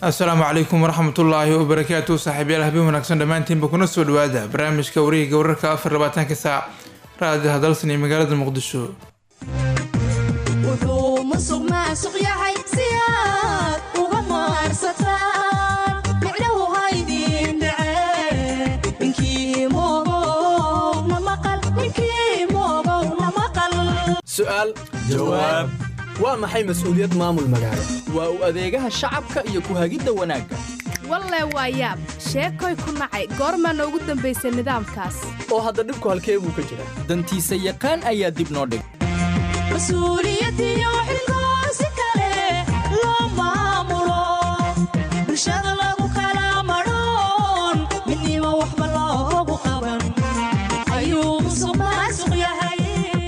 asalaamu calaykum waraxmatullaahi wabarakaatu saaxiibyaal habeen wanaagsan dhammaantiinba kuna soo dhawaada barnaamijka wareegiga wararka afar labaatanka saac raadi hadalsan iyo magaalada muqdisho wuxuu musuq maasuq yahay si aad uga maarsataan micnahu haydin dhacee ninkii moogow na maqal ninkii moogow na maqal su'aal jawaab waa maxay mas'uuliyad maamul magaalo waa u adeegaha shacabka iyo ku hagidda wanaagga walle waa yaab sheekoy ku nacay goormaana ugu dambaysay nidaamkaas oo hadda dhibku halkee buu ka jiraa dantiisa yaqaan ayaa dib noo dhig mas-uuliyadiyo xilkoo si kale loo maamulo bulshada lagu kala madhoon midnimo waxba loogu qaban ayuu musuq maasuq yahay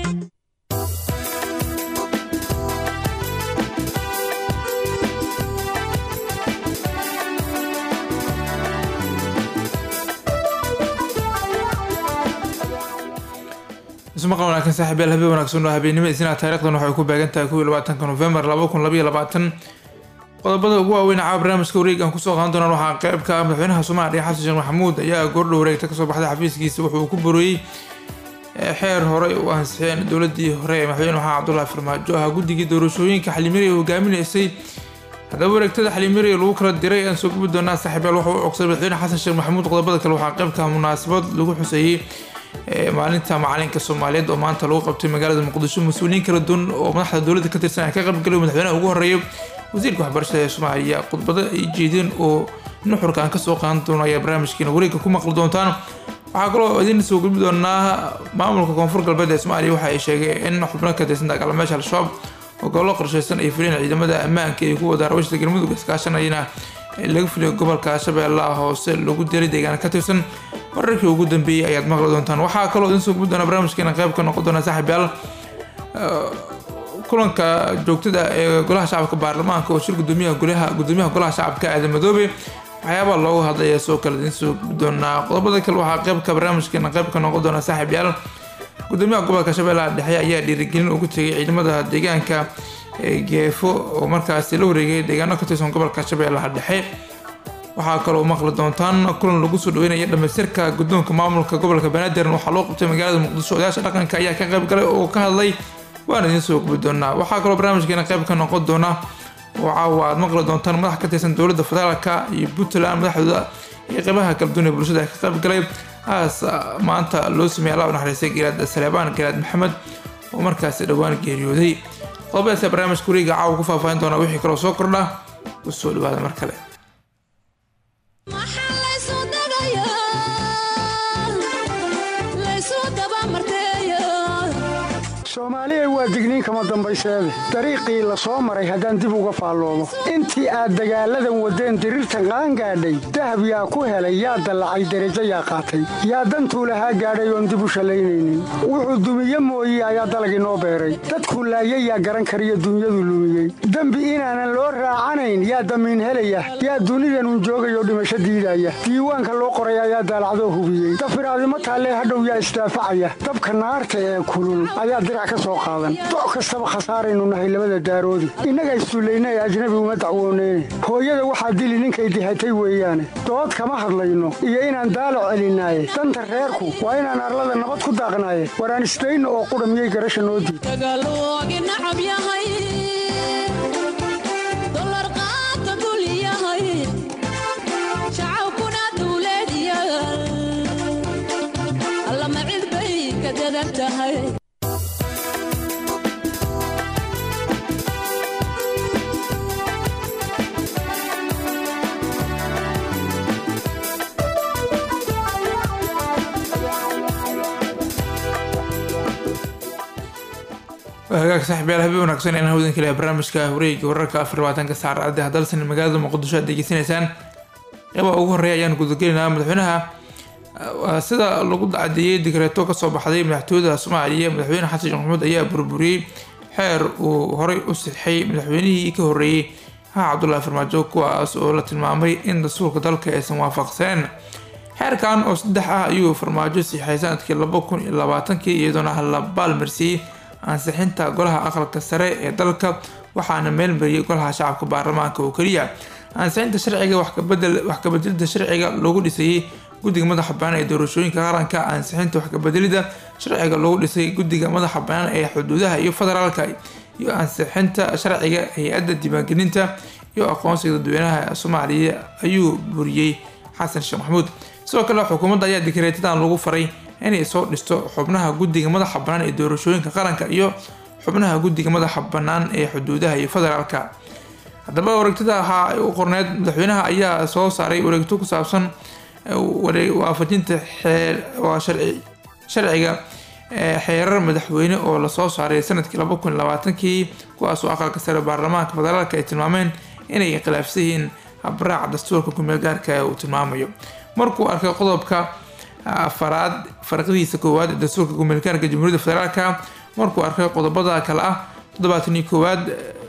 ismaqal wanaagsan saaxiibyaal habeen wanaagsan oo habeennimo isnaa taarikhdan waxay ku beegan tahay kuwii labaatanka nofembar laba kun labaiyo labaatan qodobada ugu waaweyn caa barnaamijka wareeg aan kusoo qaadan doonaan waxaa qayb ka ah madaxweynaha soomaaliya xasan sheekh maxamuud ayaa goordhow wareegta kasoo baxday xafiiskiisa wuxuu ku boriyey xeer horey u ansixiyeen dowladii hore ee madaxweyne maxamed cabdullaahi farmaajo ah guddigii doorashooyinka xalimiri ee hogaaminaysay haddaba wareegtada xalimiri lagu kala diray aan soo gubi doonaa saaxiibyaal waxa uu cogsaday madaxweyne xasan sheekh maxamuud qodobada kale waxaa qayb ka ah munaasabad lagu xuseeyey maalinta macalinka soomaaliyeed oo maanta lagu qabtay magaalada muqdisho mas-uuliyiin kala duwan oo madaxda dowladda ka tirsan ay ka qaybgalay madaxweynaha ugu horeeya wasiirka waxbarashada ee soomaaliya khudbado ay jeedeen oo nuxurka aan kasoo qaadan doono ayaa barnaamijkeena wareegga ku maqli doontaan waxaa kaloo idin soo gudbi doonaa maamulka koonfur galbeed ee soomaaliya waxa ay sheegeen in xubno ka tirsan dagaalamayaasha al-shabaab oo gobollo qorsheysan ay fuliyeen ciidamada ammaanka iyo kuwa daarawashada galmudug iskaashanayana laga fuliyo gobolka shabeellaha hoose lagu diray deegaana ka tirsan wararkii ugu dambeeyey ayaad maqli doontaan waxaa kaloo idin soo gudbi doona barnaamijkeena qayb ka noqon doona saaxiibyaal kulanka joogtada ee golaha shacabka baarlamaanka oo shir gudoomiyaha golaha gudoomiyaha golaha shacabka aadan madoobe waxyaabaa loogu hadlaya soo kale idin soo gudbi doonaa qodobada kale waxaa qaybka barnaamijkeena qayb ka noqon doona saaxiibyaal gudoomiyaha gobolka shabeellaha dhexe ayaa dhiirigelin ugu tegay ciidamada deegaanka geefo oo markaasi la wareegay deegaano ka tirsan gobolka shabeellaha dhexe waxaa kaloo maqli doontaan kulan lagu soo dhaweynaya dhamaystirka guddoonka maamulka gobolka banaadir waxaa loo qabtay magaalada muqdisho odayaasha dhaqanka ayaa ka qayb galay oo ka hadlay waan idiin soo gubi doonaa waxaa kaloo barnaamijkeena qayb ka noqon doona oo caawa aad maqli doontaan madax ka tirsan dowladda federaalka iyo puntland madaxdooda iyo qeybaha kala duwan ee bulshada ka qayb galay aas maanta loo sameeyay allah u naxariistay garaad saleebaan garaad maxamed oo markaasi dhowaan geeriyooday qodobadaas barnaamijka wareega caawa ku faahfaahin doona wixii kaloo soo kordha u soo dhawaada mar kale maxaa laysu dagayaa laysu dabamarteeyaa soomaaliya waa digniin kama dambayseede dariiqii la soo maray haddaan dib uga faalloomo intii aad dagaalladan waddeen diriirtan qaangaadhay dahab yaa ku helay yaa dallacay derajo yaa qaatay yaa dantuu lahaa gaadhay oon dib u shallaynaynin wuxuu dumiye mooye ayaa dalag inoo beeray dadkuu laayay yaa garan kariyo dunyadu lumiyey dembi inaanan loo raacanayn yaa damiin helaya yaa dunidanun joogayoo dhimasho diidaya diiwaanka loo qoray ayaa daalacdoo hubiyey dafiraadimo taallee hadhow yaa isdaafacaya dabka naarta ee kulul ayaa dirac ka soo qaadan doc kastaba khasaaraynu nahay labada daaroodi innaga isduullaynay ajnabi uma dacwooneyne hooyada waxaa dili ninkay dihatay weeyaane dood kama hadlayno iyo inaan daalac celinaaye danta reerku waa inaan arlada nabad ku daaqnaaye waraan isdayno oo qudha miyay garasha noo diid dagaaloogi nacab yahay dolar qaata dul yahay shacabkuna duuleed yaal allama cid bay ka dadan tahay hagaag saaxiibyaal habeen wanaagsan in hawdan kale barnaamijka wareegga wararka afar labaatanka saacada hadalsan magaalada muqdisho aad degeysanaysaan qeybaha ugu horeeya ayaan gudagelinaa madaxweynaha sida lagu cadeeyey digreeto kasoo baxday madaxtooyada soomaaliya madaxweyne xasan sheekh maxamuud ayaa burburiyey xeer uu horey u sixay madaxweynihii ka horeeyey ha cabdullaahi farmaajo kuwaas oo la tilmaamay in dastuurka dalka aysan waafaqsaneen xeerkan oo saddex ah ayuu farmaajo siixay sanadkii laba kun iyo labaatankii iyadoona la baalmarsiiyey ansixinta golaha aqalka sare ee dalka waxaana meelmariyey golaha shacabka baarlamaanka oo keliya ansixinta sharciga wax kabedelida sharciga loogu dhisayey guddiga madaxa banaan ee doorashooyinka qaranka ansixinta wax kabedelida sharciga loogu dhisay guddiga madaxa banaan ee xuduudaha iyo federaalka iyo ansixinta sharciga hay-adda diiwaangelinta iyo aqoonsiga dadweynaha soomaaliya ayuu buriyey xasan sheekh maxamuud sidoo kale xukuumadda ayaa dikreetadan lagu faray inay soo dhisto xubnaha guddiga madaxa bannaan ee doorashooyinka qaranka iyo xubnaha guddiga madaxa bannaan ee xuduudaha iyo federaalka haddaba wareegtada ahaa u qorneed madaxweynaha ayaa soo saaray wareegto ku saabsan waafajinta sharciga xeerar madaxweyne oo lasoo saaray sanadkii laba kun labaatankii kuwaasoo aqalka sare baarlamaanka federaalka ay tilmaameen inay khilaafsan yihiin habraaca dastuurka kumeel gaarka uu tilmaamayo markuu arkay qodobka afaraad farqadiisa koowaad ee dastuurka kumeel gaarka jamhuuriyadda federaalka markuu arkay qodobada kale ah toddobaatan iyo koowaad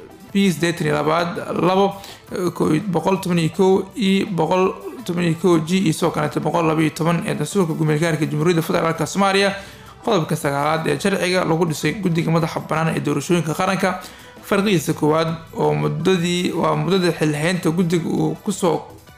b sideetan iyo labaad labo boqol toban iyo kow iyo boqol toban iyo kow g iyo sidoo kaleeto boqol laba iyo toban ee dastuurka gumeelgaarka jamhuuriyadda federaalk soomaaliya qodobka sagaalaad ee sharciga lagu dhisay guddiga madaxa bannaan ee doorashooyinka qaranka farqigiisa koowaad oo muddadii waa muddada xilhaynta guddiga uu kusoo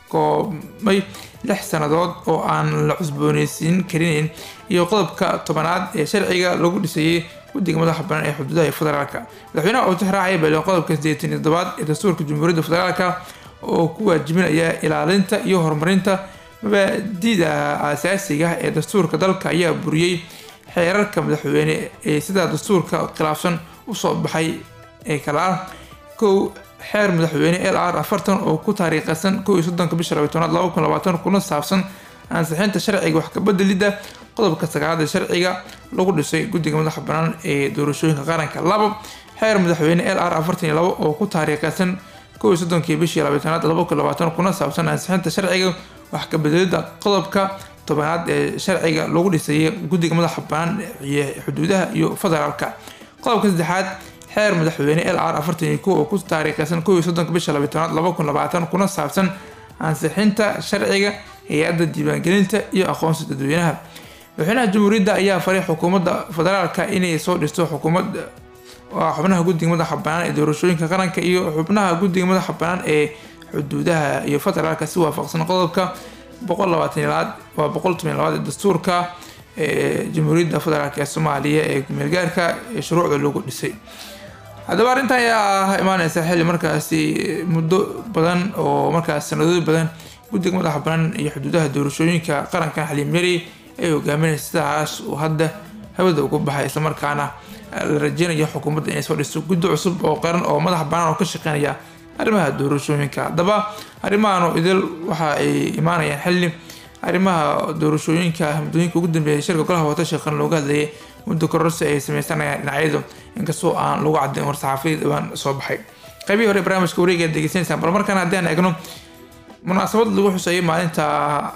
koobmay lix sannadood oo aan la cusbooneysiin karinayn iyo qodobka tobanaad ee sharciga lagu dhisayay guddiga madaxa bannaan ee xuduudaha federaalka madaxweynaha oo tixraacaya bale qodobka sideetan iyo toddobaad ee dastuurka jamhuuriyadda federaalka oo ku waajibinaya ilaalinta iyo horumarinta mabaadida asaasiga ah ee dastuurka dalka ayaa buriyey xeerarka madaxweyne ee sidaa dastuurka khilaafsan usoo baxay ee kale ah kow xeer madaxweyne l r afartan oo ku taariikhaysan kow iyo soddonka bisha labayo tobnaad laba kun labaatan kuna saabsan ansixinta sharciga wax kabedelidda qodobka sagaalaad ee sharciga lagu dhisay guddiga madaxa bannaan ee doorashooyinka qaranka labo xeer madaxweyne l r afartan iyo labo oo ku taariikhaysan kow iyo soddonkii bishii labayo tobnaad laba kun labaatan kuna saabsan ansixinta sharciga wax kabedelidda qodobka tobanaad ee sharciga lagu dhisayay guddiga madaxa bannaan iyo xuduudaha iyo federaalka qodobka saddexaad xeer madaxweyne l r afartan iyo kow oo ku taariikhaysan kow iyo soddonka bisha labayo tobnaad laba kun labaatan kuna saabsan ansixinta sharciga hay-adda diiwaangelinta iyo aqoonsi dadweynaha madaxweynaha jamhuuriyadda ayaa faray xukuumadda federaalka inay soo dhisto xukuumad xubnaha guddiga madaxa bannaan ee doorashooyinka qaranka iyo xubnaha guddiga madaxa bannaan ee xuduudaha iyo federaalka si waafaqsan qodobka boqol labaatan labaad waa boqol toban labaad ee dastuurka ee jamhuuriyadda federaalk ee soomaaliya ee gumeelgaarka ee shuruucda lagu dhisay haddaba arrintan ayaa imaaneysa xilli markaasi muddo badan oo markaas sanadooyin badan guddiga madaxa bannaan iyo xuduudaha doorashooyinka qarankan xaliim yari ay hogaaminaysa sidaas uu hadda hawada ugu baxay islamarkaana la rajeynayo xukuumadda inay soo dhisto guddi cusub oo qaran oo madaxa bannaan oo ka shaqeynaya arrimaha doorashooyinka haddaba arrimahan oo idil waxa ay imaanayaan xilli arrimaha doorashooyinka muddooyinka ugu dambeeyay shirka golaha watashi qaran looga hadlayay muddo kororsi ay sameysanayaan dhinacyadu inkastoo aan lagu caddayn war-saxaafiyad dhawaan soo baxay qaybihii hore barnaamijka wareega aad degeysanaysaan bal markaan haddii aan eegno munaasabad lagu xuseeyay maalinta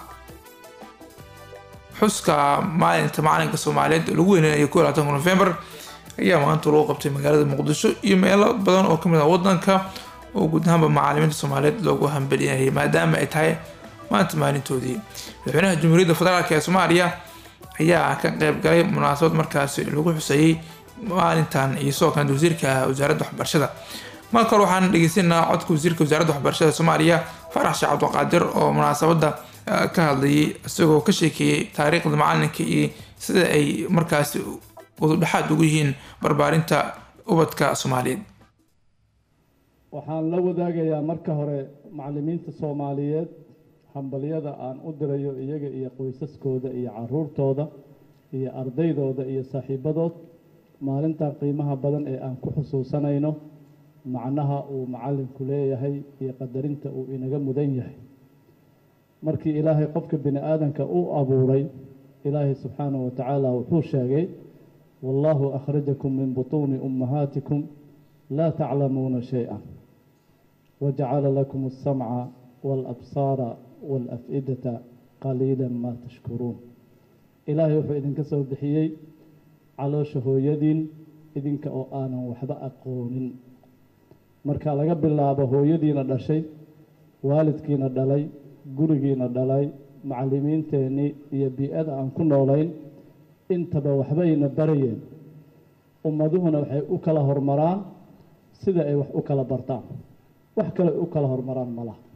xuska maalinta macalinka soomaaliyeed oo lagu weyneynayo ko labaatanka nofembar ayaa maanta lagu qabtay magaalada muqdisho iyo meelo badan oo kamid ah wadanka oo guud ahaanba macaalimiinta soomaaliyeed loogu hambalinayay maadaama ay tahay maanta maalintoodii madaxweynaha jamhuuriyadda federaalk ee soomaaliya ayaa ka qeyb galay munaasabad markaasi lagu xuseeyey maalintan iyo sidoo kale wasiirka wasaaradda waxbarashada marka hore waxaan dhegeysanaa codka wasiirka wasaaradda waxbarashada soomaaliya farax sheekh cabdiqaadir oo munaasabadda ka hadlayay isagoo ka sheekeeyey taariikhda macalinka iyo sida ay markaasi ududhexaad ugu yihiin barbaarinta ubadka soomaaliyeed waxaan la wadaagayaa marka hore macallimiinta soomaaliyeed hambalyada aan u dirayo iyaga iyo qoysaskooda iyo caruurtooda iyo ardaydooda iyo saaxiibadood maalintan qiimaha badan ee aan ku xusuusanayno macnaha uu macallinku leeyahay iyo qadarinta uu inaga mudan yahay markii ilaahay qofka bini aadanka u abuuray ilaahay subxaanahu wa tacaala wuxuu sheegay wallaahu akhrajakum min butuuni ummahaatikum laa taclamuuna shay-a wajacala lakum alsamca waalabsaara waalaf-idata qaliila maa tashkuruun ilaahay wuxuu idinka soo bixiyey caloosha hooyadiin idinka oo aanan waxba aqoonin marka laga bilaabo hooyadiina dhashay waalidkiina dhalay gurigiina dhalay macallimiinteennii iyo bii-ada aan ku noolayn intaba waxbayna barayeen ummaduhuna waxay u kala hormaraan sida ay wax u kala bartaan wax kale u kala hormaraan ma laha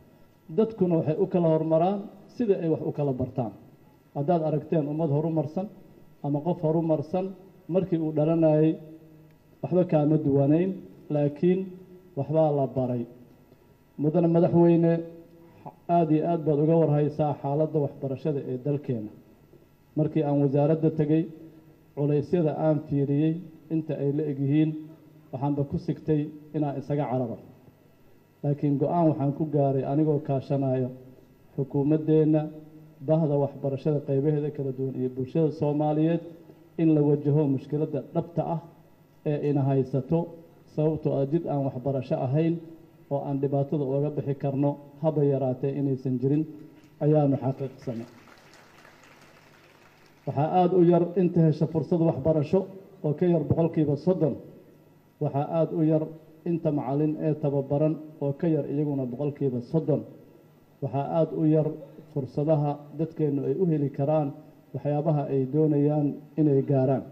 dadkuna waxay u kala hormaraan sida ay wax u kala bartaan haddaad aragteen ummad horumarsan ama qof horumarsan markii uu dhalanayay waxba kaama duwanayn laakiin waxbaa la baray mudane madaxweyne aada iyo aad baad uga warhaysaa xaaladda waxbarashada ee dalkeena markii aan wasaaradda tegey culaysyada aan fiiriyey inta ay la egyihiin waxaanba ku sigtay inaan isaga cararo laakiin go-aan waxaan ku gaaray anigoo kaashanayo xukuumaddeenna bahda waxbarashada qaybaheeda kala duwan iyo bulshada soomaaliyeed in la wajaho mushkiladda dhabta ah ee ina haysato sababtoo ah jid aan waxbarasho ahayn oo aan dhibaatada uga bixi karno haba yaraatee inaysan jirin ayaanu xaqiiqsanay waxaa aada u yar inta hesha fursad waxbarasho oo ka yar boqolkiiba soddon waxaa aada u yar inta macallin ee tababaran oo ka yar iyaguna boqolkiiba soddon waxaa aada u yar fursadaha dadkeennu ay u heli karaan waxyaabaha ay doonayaan inay gaaraan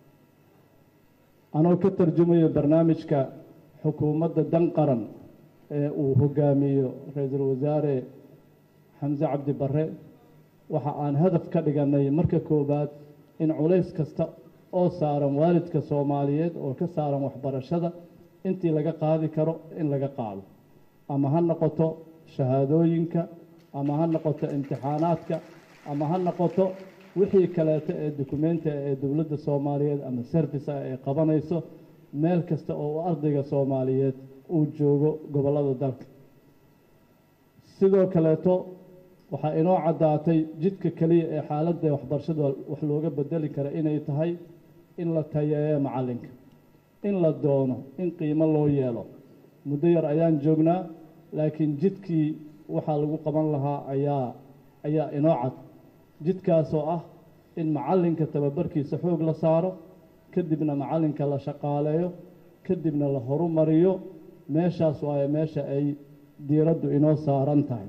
anoo ka tarjumayo barnaamijka xukuumadda dan qaran ee uu hogaamiyo ra-iisul wasaare xamse cabdi barre waxa aan hadaf ka dhiganay marka koowaad in culays kasta oo saaran waalidka soomaaliyeed oo ka saaran waxbarashada intii laga qaadi karo in laga qaado ama ha noqoto shahaadooyinka ama ha noqoto imtixaanaadka ama ha noqoto wixii kaleeto ee dukumentiga ee dowladda soomaaliyeed ama service ah ay qabanayso meel kasta oo uu ardayga soomaaliyeed uu joogo gobollada dalka sidoo kaleeto waxaa inoo caddaatay jidka keliya ee xaaladda waxbarashada wax looga bedeli kara inay tahay in la tayeeyo macallinka in la doono in qiimo loo yeelo muddo yar ayaan joognaa laakiin jidkii waxaa lagu qaban lahaa ayaa ayaa inoo cad jidkaasoo ah in macallinka tababarkiisa xoog la saaro kadibna macallinka la shaqaaleeyo kadibna la horumariyo meeshaas waayo meesha ay diiraddu inoo saaran tahay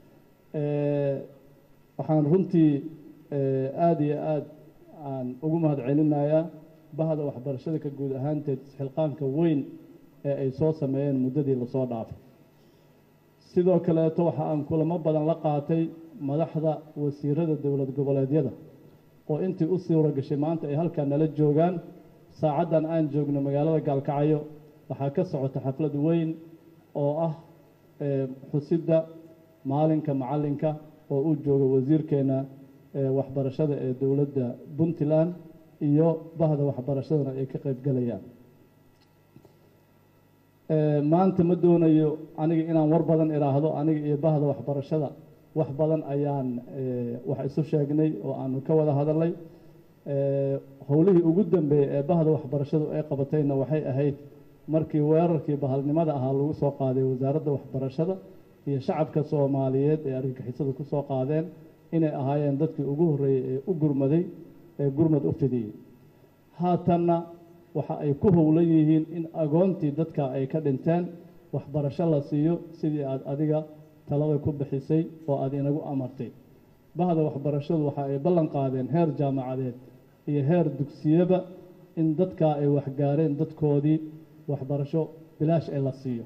waxaan runtii aada iyo aada aan ugu mahad celinayaa bahda waxbarashada ka guud ahaanteed isxilqaanka weyn ee ay soo sameeyeen muddadii lasoo dhaafay sidoo kaleeto waxa aan kulamo badan la qaatay madaxda wasiirada dowlad goboleedyada oo intii u suura gashay maanta ay halkaa nala joogaan saacaddan aan joogno magaalada gaalkacyo waxaa ka socota xaflad weyn oo ah xusidda maalinka macallinka oo uu jooga wasiirkeena waxbarashada ee dowladda puntland iyo bahda waxbarashadana ay ka qaybgalayaan maanta ma doonayo aniga inaan war badan idhaahdo aniga iyo bahda waxbarashada wax badan ayaan wax isu sheegnay oo aanu ka wada hadalnay howlihii ugu dambeeyey ee bahda waxbarashadu ay qabatayna waxay ahayd markii weerarkii bahalnimada ahaa lagu soo qaaday wasaaradda waxbarashada iyo shacabka soomaaliyeed ee argagixisadu ku soo qaadeen inay ahaayeen dadkii ugu horreeyey ee u gurmaday ee gurmad u fidiyey haatanna waxa ay ku howlan yihiin in agoontii dadka ay ka dhinteen waxbarasho la siiyo sidii aad adiga talada ku bixisay oo aad inagu amartay bahda waxbarashadu waxa ay ballan qaadeen heer jaamacadeed iyo heer dugsiyaba in dadkaa ay waxgaareen dadkoodii waxbarasho bilaash ee la siiyo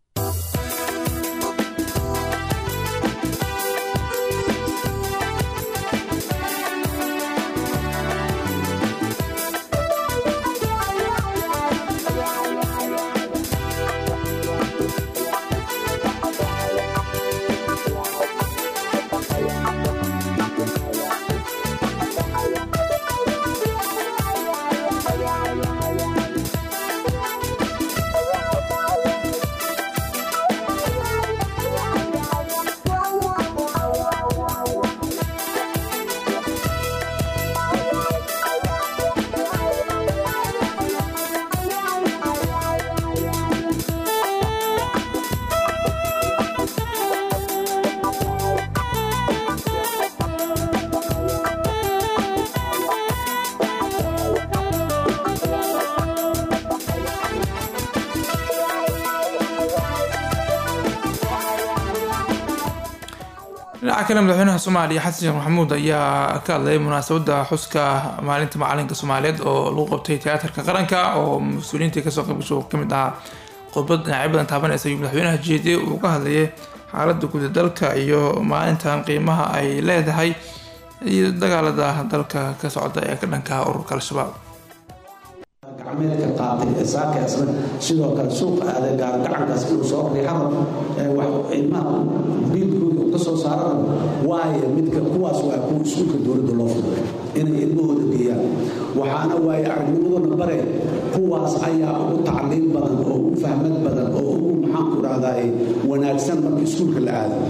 dhinaca kale madaxweynaha soomaaliya xasan sheekh maxamuud ayaa ka hadlayay munaasabadda xuska maalinta macalinka soomaaliyeed oo lagu qabtay tiyaatarka qaranka oo mas-uuliyiintii kasoo qaybgasho ka mid ahaa khudbad dhinacyo badan taabanaysa ayuu madaxweynaha jeediyey uu ka hadlayay xaaladda guud ee dalka iyo maalintan qiimaha ay leedahay iyo dagaalada dalka ka socda ee ka dhanka ururka al-shabaab gacmeedka qaatay ee saakaasna sidoo kale suuqa aaday gaargacankaas inuu soo riixado wax ilmaha biilkooda ka soo saarana waaye midka kuwaas waa kuwa iskuulka dowladda loo furay inay ilmahooda geeyaan waxaana waaye aragnimadooda bare kuwaas ayaa ugu tacliim badan oo ugu fahmad badan oo ugu maxaanku dhahdaa wanaagsan marka iskuulka la aado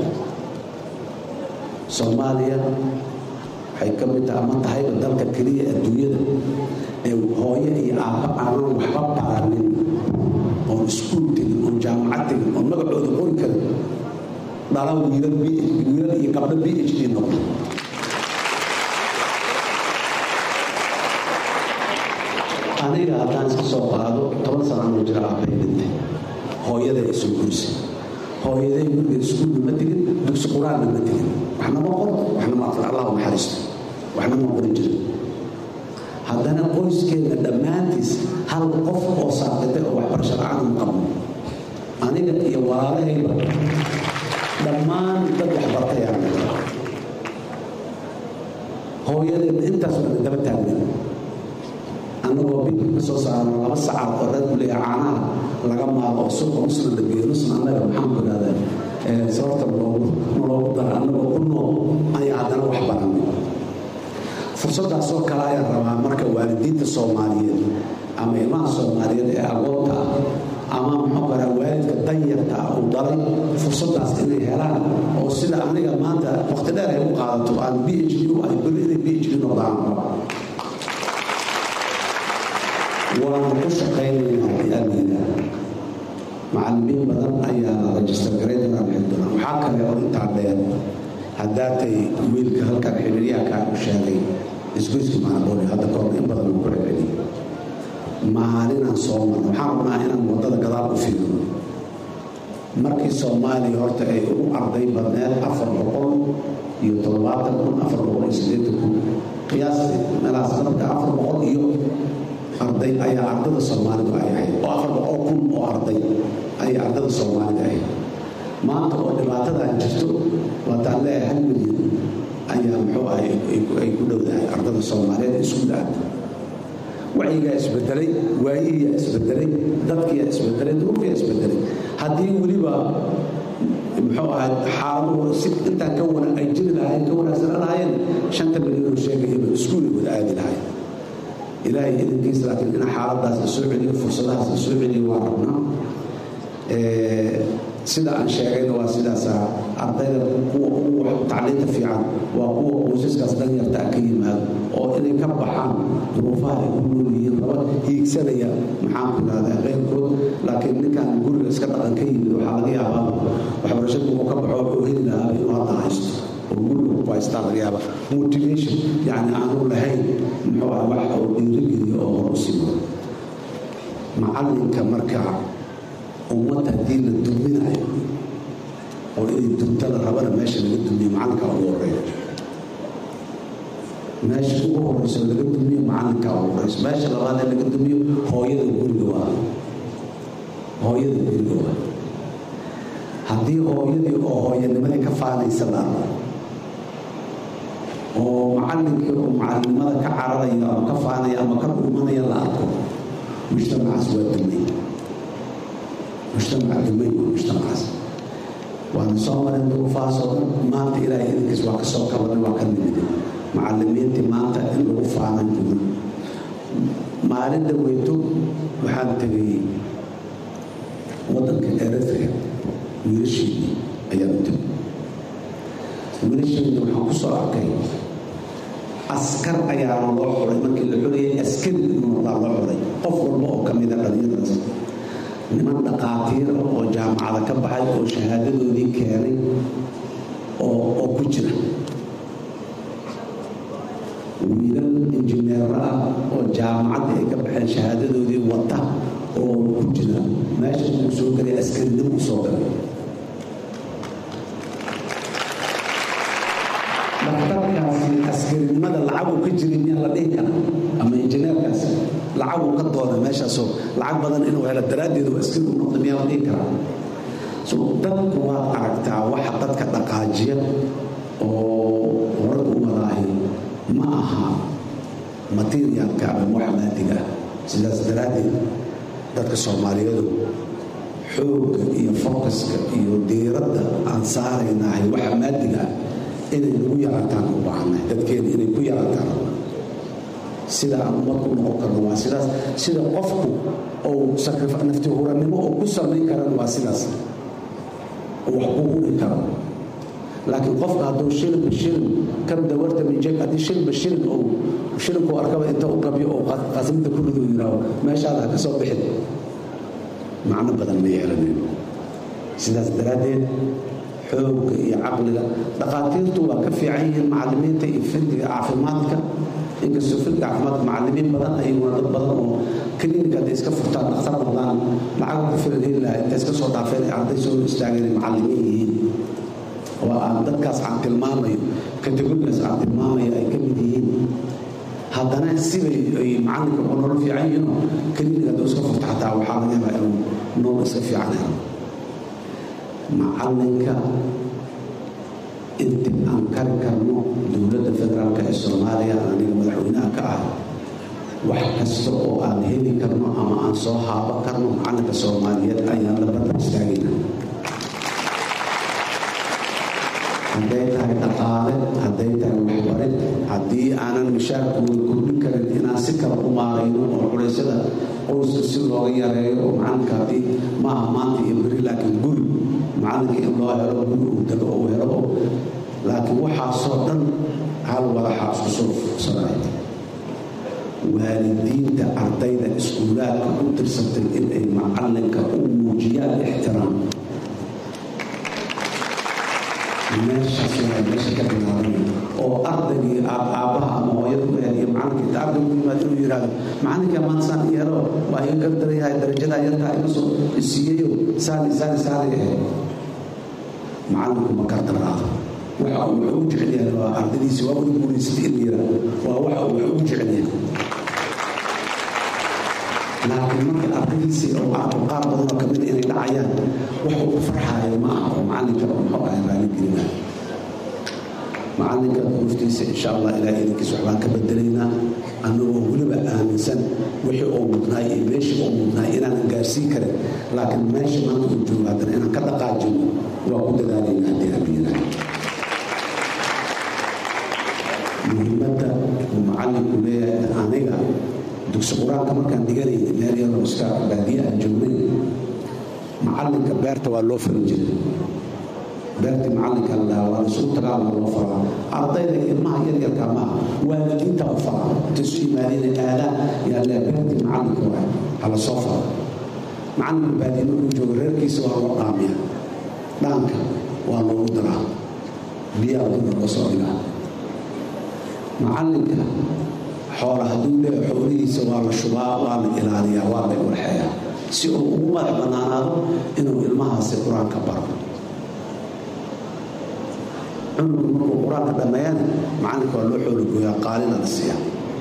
soomaaliya waxay ka mid tahay ama tahayba dalka keliya adduunyada ee hooyo iyo aabba aanan waxba baranin oon iskuul tegin oon jaamacad tegin oon magacooda qori karin dhala wiilal wiilal iyo gabdho b h d noqda aniga haddaan iska soo qaado toban sanaanoo jira aabbay dhintay hooyaday ay soo gurisay hooyaday guriga iskuulna ma tegin dugsi qur-aanna ma tegin waxna ma qoro waxna ma aqrin allah naxariisto waxna ma qorin jirin haddana qoyskeena dhammaantiis hal qof oo saaqitay oo waxbarasho la-aan ma qabno aniga iyo walaalahayba dhammaan dad waxbartayaan hooyadeedna intaas waa daba taagnen annagoo bidka ka soo saarno laba sacaad oo reer buleya caanaha laga maalo oo suuqa nusna la geeyo nusna annaga maxaan ku idhahdaa sababta naloogu dara annagoo ku nool ayaa haddana wax baranay fursadaasoo kale ayaan rabaa marka waalidiinta soomaaliyeed ama ilmaha soomaaliyeed ee agoonta ah ama muxuu karaa waalidka danyarta ah uu dalay fursadaas inay helaan oo sida aniga maanta waqti dheer ay u qaadato aan b h d u ay beri inay b h d noqdaan waanu ku shaqaynaynaa biamina macallimiin badan ayaana rajistar garayn doonaan bixin doonaan waxaa kale oo intaa dheer haddaatay wiilka halkan xiriiryahankaa u sheegay isgoyska maanabooli hadda kahor in badan ku celceliy maalinaan soo marno waxaan rabnaa inaan waddada gadaal u fiirino markii soomaaliya horta ay ugu arday badneed afar boqol iyo toddobaatan kun afar boqol iyo siddeetan kun qiyaastii meelahaas sanadka afar boqol iyo arday ayaa ardada soomaalidu ay ahayd oo afar boqol kun oo arday ayay ardada soomaalida ahayd maanta oo dhibaatadan jirto waataan leeyahay hal milyan ayaa muxuu ah ay ku dhowdahay ardada soomaaliyeed ee iskuul aada wacyigaa isbedelay waayihiyaa isbedelay dadkiyaa isbedelay duruufyaa isbedelay haddii weliba muxuu ahay xaaladuhu si intaan ka wana ay jiri lahayn ka wanaagsan lahaayeen shanta milyan oo sheegayaba iskuulay wada aadi lahayn ilaahay idinkiisa laakiin in xaaladaas la soo celiyo fursadahaas la soo celiyo waa rabnaa sida aan sheegayna waa sidaasa ardayda kuwa ugu tacliinta fiican waa kuwa qoysaskaas danyarta ka yimaado oo inay ka baxaan duruufaha ay ku nool yihiin raba hiigsanaya maxaan ku idhahdaa keyrkood laakiin ninkan guriga iska dhaqan ka yimid waxaa laga yaabaa waxbarashada uu ka baxo wuxuu heli lahaa inuu hadda haysto oo guriga ku haystaa laga yaaba motivation yacni aanu lahayn muxuu ah wax oo dhiirigeliyo oo hor u simo macalinka marka ummad haddii la duminayo oo inay dunta la rabana meesha laga dumiyo macalinka ugu horeeyo meesha ugu horeyso laga dumiyo macalinka ugu horeyso meesha labaad ee laga dumiyo hooyada guriga waa hooyada guriga waa haddii hooyadii oo hooyanimadii ka faanaysa la arko oo macalinkii oo macalinimada ka cararaya ama ka faanaya ama ka dhumanaya la arko mujtamacaas waa dumay mujtamaca dumay waa mujtamacaas waana soo marin duruufahaas oo dhan maanta ilaahay idinkiis waa ka soo kabanay waa ka nimidin macalimiintii maanta in lagu faanan jiro maalin dhaweyto waxaan tegay waddanka eritrea wiilasheedii ayaan u tegay wiilasheedii waxaan ku soo arkay askar ayaana loo xuray markii la xurayay askari inuu noqdaa loo xuray qof walba oo ka mida dhalinyadaas niman dhaqaatiira oo jaamacada ka baxay oo shahaadadoodii keenay oo ku jira wiilal injineero ah oo jaamacadda ay ka baxeen shahaadadoodii wata oo ku jira meesha uu soo galay askarinimo u soo galay dhakhtarkaasi askarinimada lacagu ka jirin yaa la dhihi kara ama injineerkaasi lacagu ka doona meeshaasoo lacag badan inuu helo daraaddeed waa askari u noqda miyaa la dhihi karaa so dadku waad aragtaa waxa dadka dhaqaajiya oo horada u wadaahi ma aha materialka ama wax maadiga ah sidaas daraaddeed dadka soomaaliyeedu xoogga iyo focuska iyo diiradda aan saaraynahay waxa maadiga ah inay nagu yaraataan u baahanay dadkeena inay ku yaraataan sida aan ummad ku noqon karno waa sidaas sida qofku ou nafti hurannimo oo ku samayn karan waa sidaas wax ku huri karo laakiin qofka hadduu shilinba shilin kan dawarta mijeg haddii shilinba shilin ou shilinku arkaba inta u qabyo oo qasimta ku rido yidhaaho meeshaada ha ka soo bixin macno badan ma yeelanayno sidaas daraaddeed xoogga iyo caqliga dhaqaatiirtu waa ka fiican yihiin macallimiinta iyo fidiga caafimaadka inkastoo fidiga caafimaadka macallimiin badan ayaguna dad badan oo klinika hadday iska furtaan dhakhtar noqdaan lacag ku filan heli lahaa inta iska soo dhaafeen ay arday soo istaageen ay macallimiin yihiin oo aan dadkaas aan tilmaamayo kategorigaas aan tilmaamayo ay ka mid yihiin haddana sibay ay macalinka oo nolol fiican yihiinoo klinika hadduu iska furto xataa waxaa laga yaabaa inuu nolol iska fiican helo macalinka inti aan kari karno dowladda federaalka ee soomaaliya aniga madaxweynaha ka ah wax kasta oo aan heli karno ama aan soo haabo karno macalinka soomaaliyeed ayaan la barbar istaagayna hadday tahay dhaqaale hadday tahay waxbarid haddii aanan mishaarkooda kordhin karin inaan si kale u maarayno oo culeysyada qoyska si looga yareeyo oo macalinka haddii maaha maanta iyo beri laakiin guri macalinka in loo helo guri uu dego uu helo oo laakiin waxaasoo dhan hal wadaxa isku soo fursaday waalidiinta ardayda iskuulaadka u tirsatay inay macalinka u muujiyaan ixtiraam meeshaas waa meesha ka bilaabanaya oo ardaygii aabbaha ama hooyada ku hel iyo macalinka inta ardaygu yimaad inuu yidhaahdo macalinka maanta saan yeelo waa iga gardaryahay darajadaa yartaa iga soo isiiyeyo saani saani saani ahayd macalinku ma gardaraado waxa uu wax ugu jecel yahay waa ardadiisi waa ugu guulaysatay in la yidhaahdo waa waxa uu wax ugu jecel yahay laakiin marka ardadiisii oo arko qaar badan oo kamida inay dhacayaan wax uu ku farxaayo ma aha oo macalinka muxuu ahay raaligelinaa macalinka naftiisa insha allah ilaahay idinkiis waxbaan ka bedelaynaa annagoo weliba aaminsan wixii oo mudnaay iyo meeshii oo mudnaay inaanan gaarsiin karin laakiin meesha maanta uu joogo haddana inaan ka dhaqaajino waa ku dadaalayna haddii rabiyana muhiimadda uu macalinku leeyahay aniga dugsi qur-aanka markaan dhiganayna meel yaroo iska baadiye aan joognay macalinka beerta waa loo farin jiray beertii macalinka la dhahaa waa isugu tagaa waa loo faraa ardayda ilmaha yaryarka maaha waalidiinta u faraa inta isu yimaadeen aadaan yaa lee beertii macalinka waa hala soo fara macalinka baadiye markuu joogo reerkiisa waa loo dhaamiya dhaanka waa loogu daraa biyaa duna loo soo dhigaa macalinka xoola hadduu leeya xoolihiisa waa la shubaa waa la ilaaliyaa waa la warxeeyaa si uu ugu madax bannaanaado inuu ilmahaasi qur-aanka baro cunugu markuu qur-aanka dhammeeyana macalinka waa loo xoolagooyaa qaalina la siiya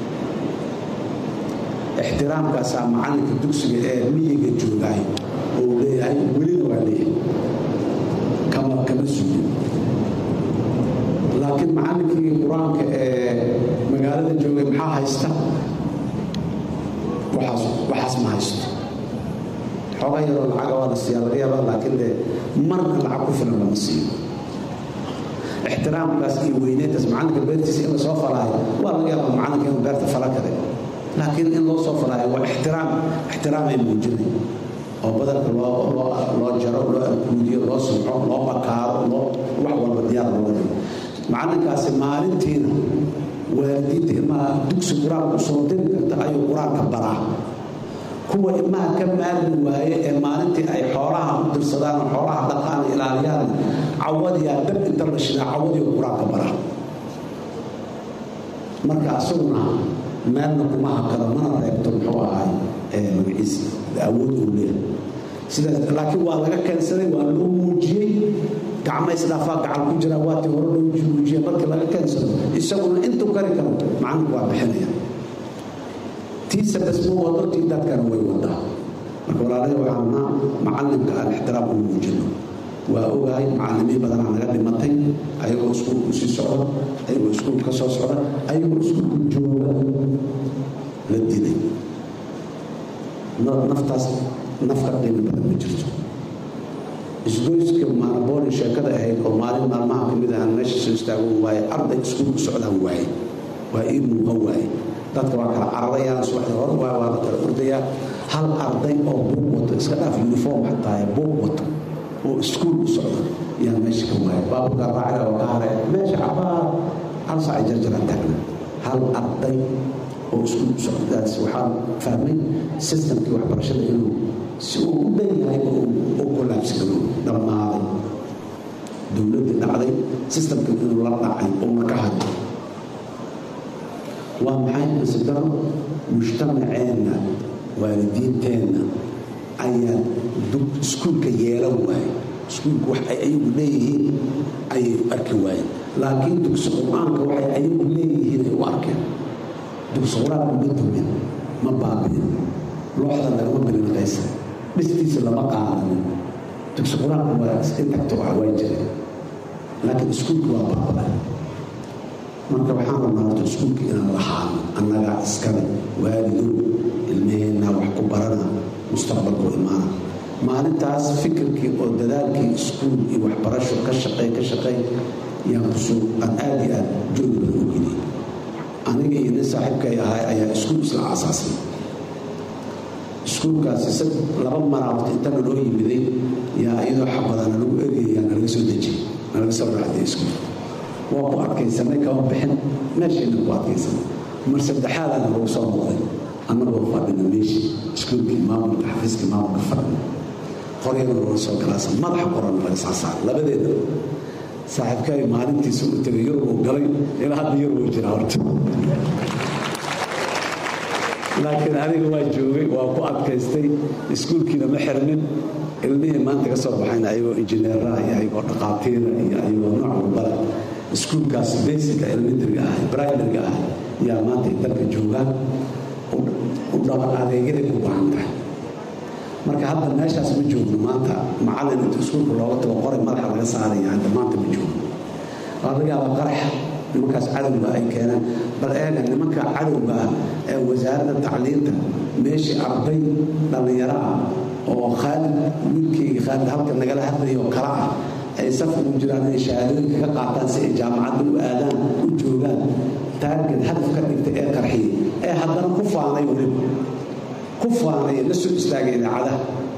ixtiraamkaasaa macalinka dugsiga ee miyiga joogaay oo leeyahay welina waa leeyahay kama kama sugin laakiin macallinkii qur-aanka ee magaalada joogay maxaa haysta waxaas waxaas ma haysto xooga yaroo lacaga waa la siiyaa laga yaabaa laakiin dee marna lacag ku filan lama siiyo ixtiraamkaas iyo weyneyntaas macalinka beertiisa in lasoo falaayo waa laga yaabaa macalinka inuu beerta fala kale laakiin in loo soo falaayo waa ixtiraam ixtiraamay muujinay oo badanka loo loo loo jaro loo arkuudiyo loo sumco loo bakaaro loo wax walba diyaar looga dhigo macalinkaasi maalintiina waalidiinta ilmaha dugsi qur-aanka usoo diri karta ayuu qur-aanka baraa kuwa ilmaha ka maarmi waaye ee maalintii ay xoolaha u dirsadaan oo xoolaha dhaqaan ilaaliyaan cawadiyaa dab inta la shidaa cawadiyo qur-aanka baraa marka asaguna meelna kuma hakado mana reebto muxuu ahay magaciisa awood uu leeyahay sidaas laakiin waa laga keensaday waa loo muujiyey gacma isdhaafaa gacan ku jira waatii hore loo muujiyey markii laga keensado isaguna intuu kari karo macalinku waa bixinaya ti tiisa dhismo wado tii dadkana way wadaa marka walaalahay waxaan naa macalimka aan ixtiraam u muujino waa ogahay macalimiin badanaa naga dhimatay ayagoo iskuulku sii socda ayagoo iskuulka ka soo socda ayagoo iskuulku jooga la dilay naftaas nafka qiimo badan ma jirto isgoyska maanabooli sheekada ahayd oo maalin maalmaha ka mid ahaan meesha soo istaago waaye arday iskuul u socdaan waaye waa ii muuqan waaye dadka waa kala cararayaan subaxda hore waa waa la kala ordayaa hal arday oo buug wato iska dhaaf uniform xataa buug wato oo iskuul u socda yaa meesha ka waaye baabuurka raacida oo ka hare meesha cabaar hal saac jarjaran taagna hal arday oo iskuul u socdaas waxaan fahmay systemkii waxbarashada inuu si uu u dhan yahay u kolaabsigalo dhammaaday dowladdii dhacday systemkii inuu la dhacay oo marka hayo waa maxay masidaro mujtamaceenna waalidiinteenna ayaa iskuulka yeelan waaye iskuulku wax ay ayagu leeyihiin ayay u arki waayeen laakiin dugsi qur-aanka waxay ayagu leeyihiin ay u arkeen dugsi qur-aanka ma dumin ma baabi'in looxda lagama bilinqaysa dhistiisa lama qaadanin dugsi qur-aanka waa intagta waa waa jireen laakiin iskuulka waa baaba'ay marka waxaan rabnaa horta iskuulka inaan lahaano annagaa iskale waalidow ilmaheenna wax ku barana mustaqbalku imaana maalintaas fikirkii oo dadaalkii iskuul iyo waxbarasho ka shaqey ka shaqey yaan kusoo aan aad iyo aad joogi badan u geliyay aniga iyo nin saaxiibkay ahay ayaa iskuul isla aasaasay iskuulkaasi sad laba maraabta intana loo yimiday yaa iyadoo xabadana lagu eegayaa nalaga soo dejiyay nalaga soo raacday iskuul waa ku arkaysanay kama bixin meeshayna ku arkaysanay mar saddexaadana lagu soo noqday annagoo fadhina meeshii iskuulkii maamulka xafiiskii maamulka fadhina qoryana looga soo galaasa madaxa qorana laga saa saaray labadeeda saaxiibkay maalintiisa u tegay yurubuu galay ilaa hadda yurubuu jiraa horta laakiin aniga waa joogay waa ku adkaystay iskuulkiina ma xirnin ilmihii maanta ka soo baxayna ayagoo injineeraha iyo ayagoo dhaqaatiira iyo ayagoo nooc walbala iskuulkaas basica elementariga ah primariga ah yaa maanta dalka joogaan u dhaba adeegyaday ku baahan tahay marka hadda meeshaas ma joogno maanta macallin inta iskuulka looga tago qoray madaxa laga saaraya hadda maanta ma joogno waa laga yaabaa qarax nimankaas cadowga ay keenaan bal eega nimanka cadowga ah ee wasaaradda tacliinta meeshii arday dhallinyaro ah oo khaalid wiilkeyga khaalid halka nagala hadlayo oo kala ah ay saf ugu jiraan inay shahaadooyinka ka qaataan si ay jaamacadda u aadaan u joogaan taarget hadaf ka dhigtay ee qarxiyey ee haddana ku faanay weliba ku faanay la soo istaagay idaacadaha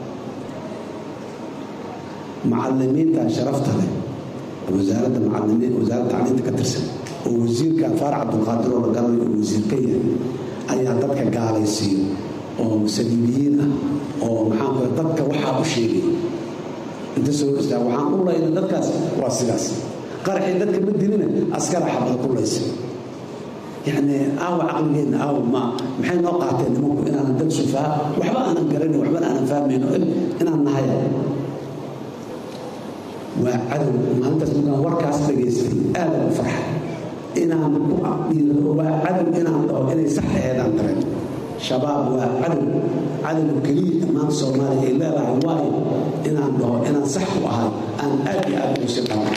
macallimiinta sharafta leh wasaaradda macallimiin wasaaradda tacliinta ka tirsan oo wasiirkan faarax cabdulqaadir oo la garanayo oo wasiir ka yahay ayaa dadka gaalaysiiyo oo saliibiyiin ah oo maxaan ku dadka waxaa u sheegay inta soo istaa waxaan u layna dadkaas waa sidaas qaraxii dadka ma dilina askara xabada ku laysa yacni aawa caqligeenna aawa ma maxay noo qaateen nimanku inaanan dad sufaa waxba aanan garanin waxba aanan fahmayno inaan nahay waa cadow maalintaas markaan warkaas dhegaystay aad u farxay inaan ku aqdiiro waa cadow inaan dhaho inay sax aheedaan dareen shabaab waa cadow cadow keliya maanta soomaaliya ay leedahay waayo inaan dhaho inaan sax ku ahay aan aad iyo aad ugu si dhamo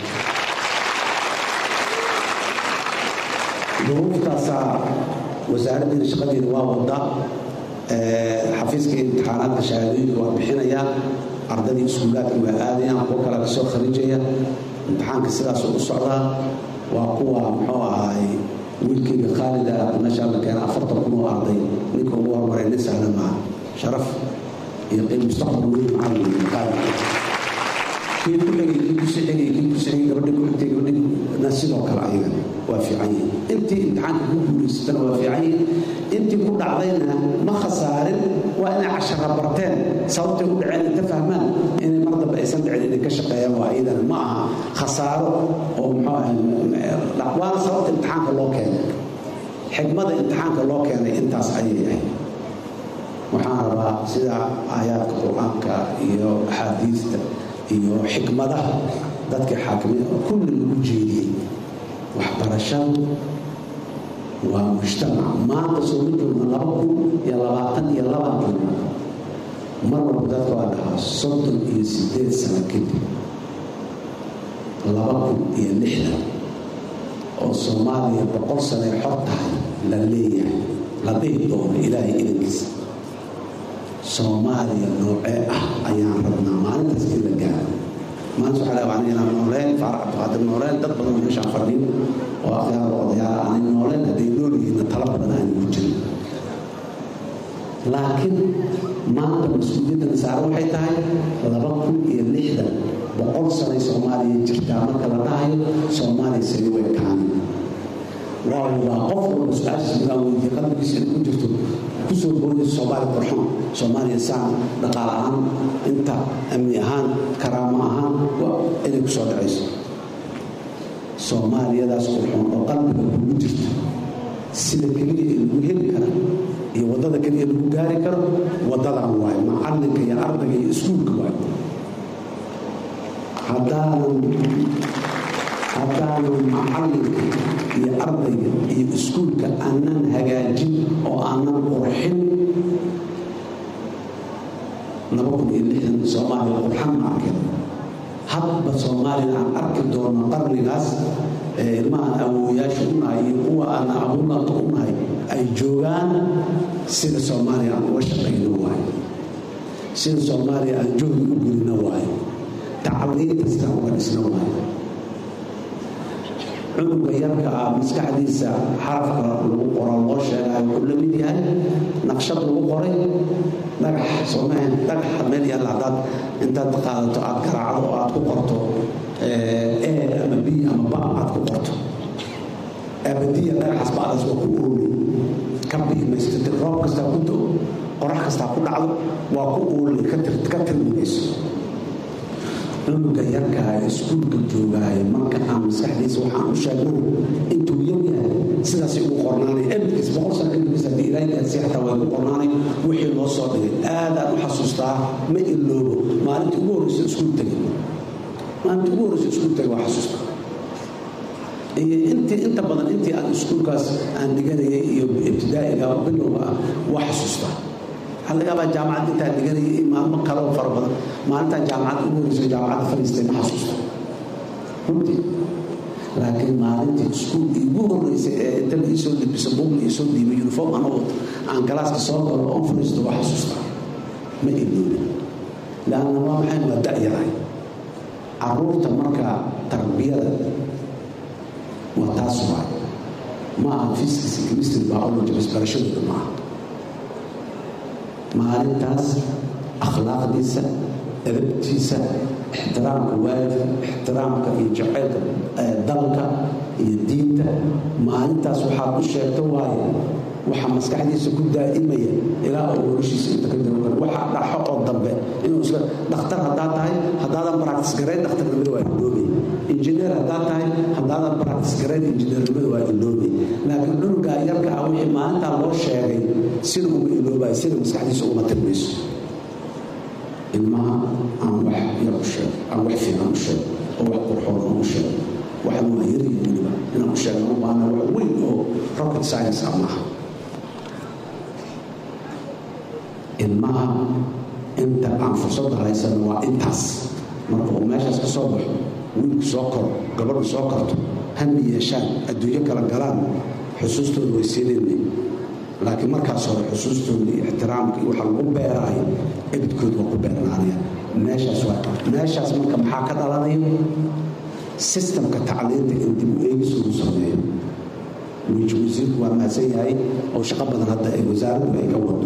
duruuftaasaa wasaaraddiina shaqadeeda waa wadaa xafiiska imtixaanaadka shahaadooyinka waa bixinayaa ardadii iskuulaadka waa aadayaan kuwo kale kasoo kharijaya imtixaanka sidaasuu u socdaa waa kuwa muxuu ahaay wiilkayga khaalida meeshaa la keena afartan kun oo arday ninka ugu hormaray nin sahlan maaha sharaf iyo qiim mustaqbal weyn macallin khaalid kii ku xigay kii ku sii xigay kii ku sii xigay gabadhi ku xigtay gabadhi na sidoo kale ayagana waa fiican yihin intii imtixaanka ku guulaysatana waa fiican yihin intii ku dhacdayna ma khasaarin waa inay cashara barteen sababtay u dhaceen inta fahmaan inay mar dambe aysan dhicin inay ka shaqeeyaan waa iyadana ma aha khasaaro oo muxuu ahay waana sababta imtixaanka loo keenay xigmada imtixaanka loo keenay intaas ayay ahayd waxaan rabaa sida aayaadka qur-aanka iyo axaadiista iyo xikmadaha dadka xaakimiin kulli lagu jeediyey waxbarashadu waa mujtamac maanta soo ma joogna laba kun iyo labaatan iyo labaankii mar walba dadka waa dhahaa soddon iyo sideed sano kadib laba kun iyo lixdan oo soomaaliya boqol sanay xor tahay la leeyahay la dhihi doono ilaahay idankiisa soomaaliya noocee ah ayaan rabnaa maalintaas in la gaaro maanta waxaa laga wacnay inaan nooleen faarax cabdiqaadir nooleen dad badan meeshaan fadhiin oo akhyaar odayaal aanay nooleen hadday nool yihiinna tala badan aanay ku jirin laakiin maanta mas-uuliyadda nasaare waxay tahay laba kun iyo lixdan boqol sanay soomaaliya jirtaa marka la dhahayo soomaaliya sari way kaani waa waa qof walba su-aashiis midaan weydiye qalbigiisa inay ku jirto kusoo boodayso soomaaliya qurxoon soomaaliya saan dhaqaal ahaan inta amni ahaan karaamo ahaan waa inay kusoo dhacayso soomaaliyadaas qurxoon oo qalbiga kugu jirta sida keliya ee lagu heli kara iyo waddada keliya lagu gaari karo waddadan waayo macalinka iyo ardayga iyo iskuulka waayo haddaanan haddaanan macalinka iyo ardayga iyo iskuulka aanan hagaajin oo aanan qurxin laba kun iyo lixdan soomaaliya qurxan ma arkin hadba soomaaliya aan arki doono qarnigaas ee ilmahaan awooyaasha u nahay iyo kuwa aan abuurnaanta u nahay ay joogaan sida soomaaliya aan uga shaqayno waayo sida soomaaliya aan joogi u gurino waayo tacliinta sidaan uga dhisno waayo cunuga yarka ah maskaxdiisa xarafka lagu qoro loo sheegayo wuxuu la mid yahay naqshad lagu qoray dhagax soomahan dhagaxa meel yaalla haddaad intaad qaadato aad garaacdo oo aad ku qorto e ama b ama ba aad ku qorto abadiya dhagaxaas ba'daas waa ku oolay ka biimaysto roob kastaa ku do qorax kastaa ku dhacdo waa ku oolay ka tirmimayso cunuga yarkaa iskuulka joogaayo marka aan maskaxdiisa waxaan u sheegnay intuu yar yahay sidaas ugu qornaanay ebidkiis boqol sano ebidkiis haddii ilaahay gaarsiiy xataa way ku qornaanay wixii loo soo dhigay aadaan u xasuustaa ma iloobo maalintii ugu horreysa iskuul tegay maalintii ugu horreysa iskuul tegay waa xasuusta iyo intii inta badan intii aan iskuulkaas aan dhiganayay iyo ibtidaa'iga bilowga ah waa xasuustaa waxaa laga yaabaa jaamacad intaan dhiganayay iyo maalmo kaloo fara badan maalintaan jaamacad ugu horeyso jaamacadda fadhiistay ma xasuusto runtii laakiin maalintii iskuul iigu horeysay ee inta la iisoo libiso buug la iisoo dhiibay uniform anoo aan galaaska soo galo oon fadhiisto waa xasuustaa ma iloobi laanna waa maxay waa da'yarahay caruurta markaa tarbiyada waa taas waay ma aha physics chemistry biology bas barashadooda ma aha maalintaas akhlaaqdiisa edabtiisa ixtiraamka waalidka ixtiraamka iyo jaceylka dalka iyo diinta maalintaas waxaad u sheegto waaye waxa maskaxdiisa ku daa'imaya ilaa uu noloshiisa inta ka darogan waxa dhaxo oo dambe inuu isla dhakhtar haddaad tahay haddaadan baraktis garayn dhakhtarnimada waa iloobay injineer haddaad tahay haddaadan baraktis garayn injineernimada waa iloobay laakiin cunugaa yarka ah wixii maalintaa loo sheegay sida uma iloobayo sida maskaxdiisa uma tirmayso ilmaha aan wax yar u sheego aan wax fiican u sheego oo wax qurxoon aan u sheego waxan waa yaryihin weliba inaan u sheegno u baahna wax weyn oo rocket science ah maaha ilmaha inta aan fursadda haysano waa intaas marka uu meeshaas ka soo baxo wiilku soo koro gabadhu soo korto hami yeeshaan adduunyo kala galaan xusuustooda way siinayna laakiin markaas hore xusuustooda iyo ixtiraamka iyo waxa lagu beeraayo ebidkooda waa ku beernaanaya meeshaas waa meeshaas marka maxaa ka dhalanayo sistamka tacliinta in dib u eegis lagu sameeyo wiiji wasiirku waa mahadsan yahay oo shaqo badan hadda ay wasaaraddu ay ka wado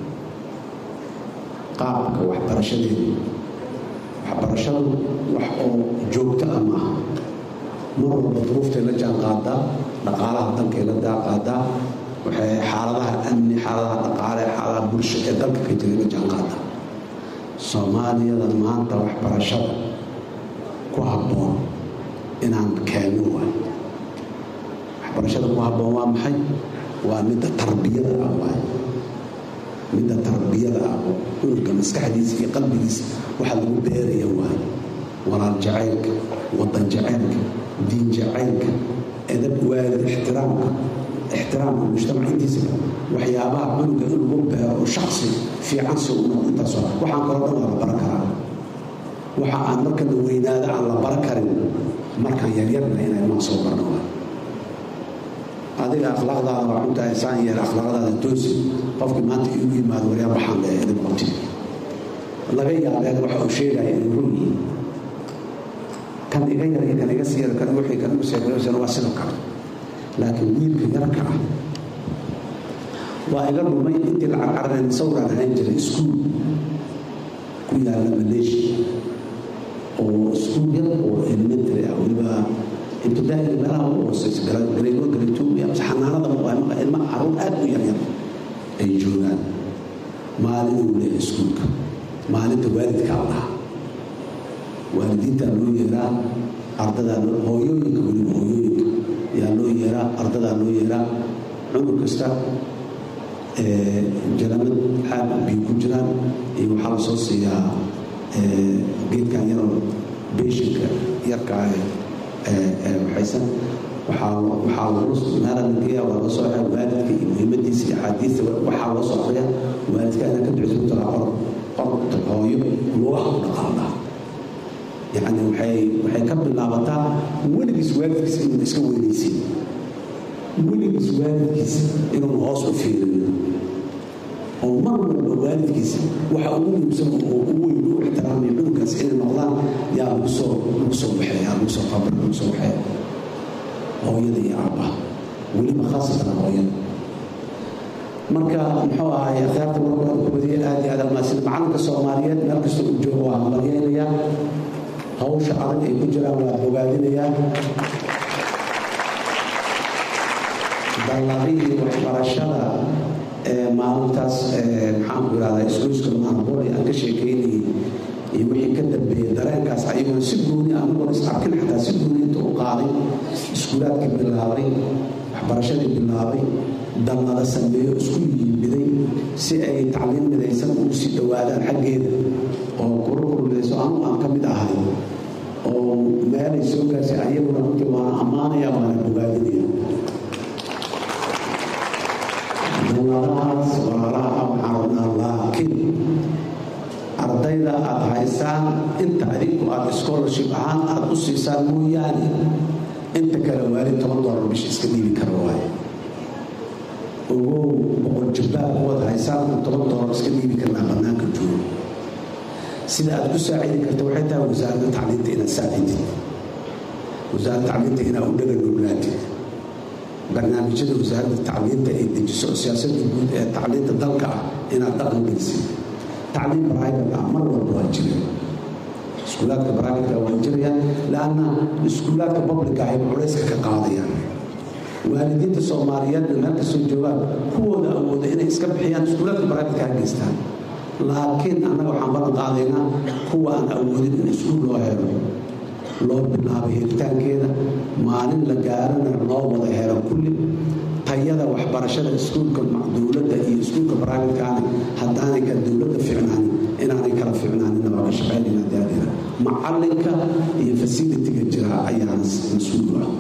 qaabka waxbarashadeedu waxbarashadu wax oo joogto ah maaha mar walba duruuftay la jaan qaadaa dhaqaalaha dalkay la jaan qaadaa waxay xaaladaha amni xaaladaha dhaqaale xaaladaha bulsho ee dalka ka jiray la jaan qaadaa soomaaliyada maanta waxbarashada ku habboon inaan keenno waay waxbarashada ku habboon waa maxay waa midda tarbiyada ah waay midda tarbiyada ah oo cunuga maskaxdiisa iyo qalbigiisa waxa lagu beeraya waay walaal jacaylka wadan jacaylka diin jacaylka edab waalid ixtiraamka ixtiraamka mujtamac intiisa waxyaabaha cunuga in lagu beero oo shaksi fiican si uu noqdo intaas waa waxaan kaloo dhan waa la baran karaa waxa aan marka la weynaada aan la baran karin markaan yaryarna inay maan soo barno waa adiga akhlaaqdaada waa cunta insaan yeer akhlaaqdaada toosi qofkii maanta igu yimaado waryaa baxaan le idin qabti laga yaabeen waxa uu sheegaya inuu run yihiin kan iga yar iyo kan iga sii yar kan wixii kan igu seegayosan waa sidoo kale laakiin wiilka yarka ah waa iga dhumay intii la carcareen sawiraan ahaan jiray iskuul ku yaalla maleeshiya oo iskuul yar oo elementary ah weliba ibtidaa'iga meelaha ugu hooseysa gareego gareetoomiya mase xanaanada waa ilma caruur aad u yaryar ay joogaan maalin uu leeyahay iskuulka maalinta waalidkaa lahaa waalidiintaa loo yeeraa ardadaa loo hooyooyinka weliba hooyooyinka yaa loo yeeraa ardadaa loo yeeraa cunug kasta jalamad caab biyo ku jiraan iyo waxaa la soo siiyaa geedkan yaroo beeshinka yarkaa waxaysan waxaa lagmeelalageeya waa loo soo xeya waalidka iyo muhiimadiisa iyo axaadiista waxaa loo soo akriya waalidka inaa ka ducisa ku taraa qor qorta hooyo lugaha ku dhaqaaldhaa yacni waxay waxay ka bilaabataa weligiis waalidkiisa inuuna iska weynaysin weligiis waalidkiisa inuuna hoos u fiiriyo oo mar walba waalidkiisa waxa ugu muhiimsan oo u weyn u ixtiraamaya cunugaas inay noqdaan yaa lagu soo lagu soo baxeeya lagu soo tabar lagu soo baxeeya hooyada iyo aabbaha weliba khaasatan hooyada marka muxuu ahay akhyaarta warkooda ku badiyay aad iyo aad almaasida macalinka soomaaliyeed meel kasta uu joogo waa hambalyaynayaa hawsha adag ay ku jiraan waa bogaadinayaa balladihii waxbarashada maalintaas maxaan ku irahdaa isgoyska maanboli aan ka sheekaynayay iyo wixii ka dambeeyey dareenkaas ayagoo si gooni anagoon is arkin xataa si gooni inta u qaaday iskuulaadkii bilaabay waxbarashadii bilaabay dallada sameeyo isku yiimiday si ay tacliin midaysan ugu sii dhowaadaan xaggeeda oo kurukuru midayso anu aan ka mid ahay oo meelay soo gaarsi ayaguna runtii waana ammaanaya waana bogaadinaya dalladahaas walaalaha waxaan rabnaa laakiin ardayda aad haysaan inta adinku aad scholarship ahaan aad u siisaan mooyaane inta kale waalid toban doolar bisha iska dhiibi kara waaye ogow boqol jabbaar kuwaad haysaan kun toban doolar iska dhiibi karnaa bannaanka joogo sida aad ku saacidi karta waxay tahay wasaaradda tacliinta inaad saacidid wasaaradda tacliinta inaad u dhaganuglaatid barnaamijyada wasaaradda tacliinta ay dejiso oo siyaasadda guud ee tacliinta dalka ah inaad dhaqan gelisid tacliim private ah mar walba waa jira iskuulaadka private waa jirayaan laanna iskuulaadka publica ay culayska ka qaadayaan waalidiinta soomaaliyeedna meel kastoo joogaan kuwooda awooda inay iska bixiyaan iskuulaadka private ha geystaan laakiin annaga waxaan ballan qaadaynaa kuwa aan awoodin in iskuul loo helo loo bilaabo helitaankeeda maalin la gaarana loo wada helo kulli tayada waxbarashada iskuulka dowladda iyo iskuulka baraamitkaani haddaanay ka dowladda ficnaanin inaanay kala ficnaanin waa ka shaqaynayna daadina macalinka iyo fasilitiga jira ayaa mas-uul ah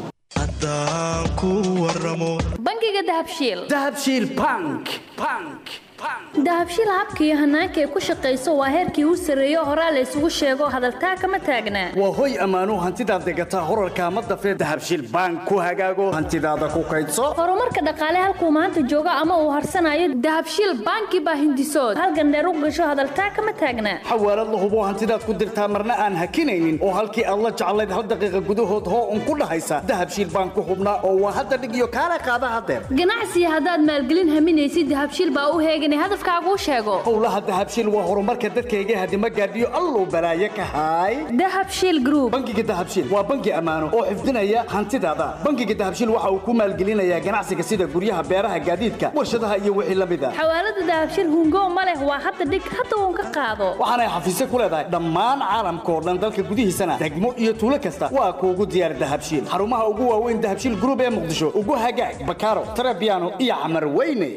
bangiga dahabshiil dahabshiil bank bank dahabshiil habka iyo hanaanka ay ku shaqayso waa heerkii u sarreeyo horaa la isugu sheego hadaltaa kama taagnaa waa hoy ammaanuu hantidaad degataa horarka ma dafee dahabshiil bank ku hagaago hantidaada ku kaydso horumarka dhaqaale halkuu maanta joogo ama uu harsanayo dahabshiil banki baa hindisood halgandheer u gasho hadaltaa kama taagnaa xawaalad la hubo hantidaad ku dirtaa marna aan hakinaynin oo halkii aad la jeclayd hal daqiiqa gudahood hoo un ku dhahaysa dahabshiil bank ku hubnaa oo waa hadda dhig iyo kaala qaada hadeer ganacsiga haddaad maalgelin haminaysid dahabshiil baa u heeganay hadafkaaguu sheego howlaha dahabshiil waa horumarka dadkayga hadima gaadhiyo alluu balaaye ka haay dahabshiil group bangiga dahabshiil waa bangi ammaano oo xifdinaya hantidaada bangiga dahabshiil waxa uu ku maalgelinayaa ganacsiga sida guryaha beeraha gaadiidka warshadaha iyo wixii la mid a xawaalada dahabshiil hungo ma leh waa hadda dhig hadda uun ka qaado waxaanay xafiisyo ku leedahay dhammaan caalamka oo dhan dalka gudihiisana degmo iyo tuulo kasta waa kuugu diyaar dahabshiil xarumaha ugu waaweyn dahabshiil group ee muqdisho ugu hagaag bakaaro tarabiano iyo camar weyne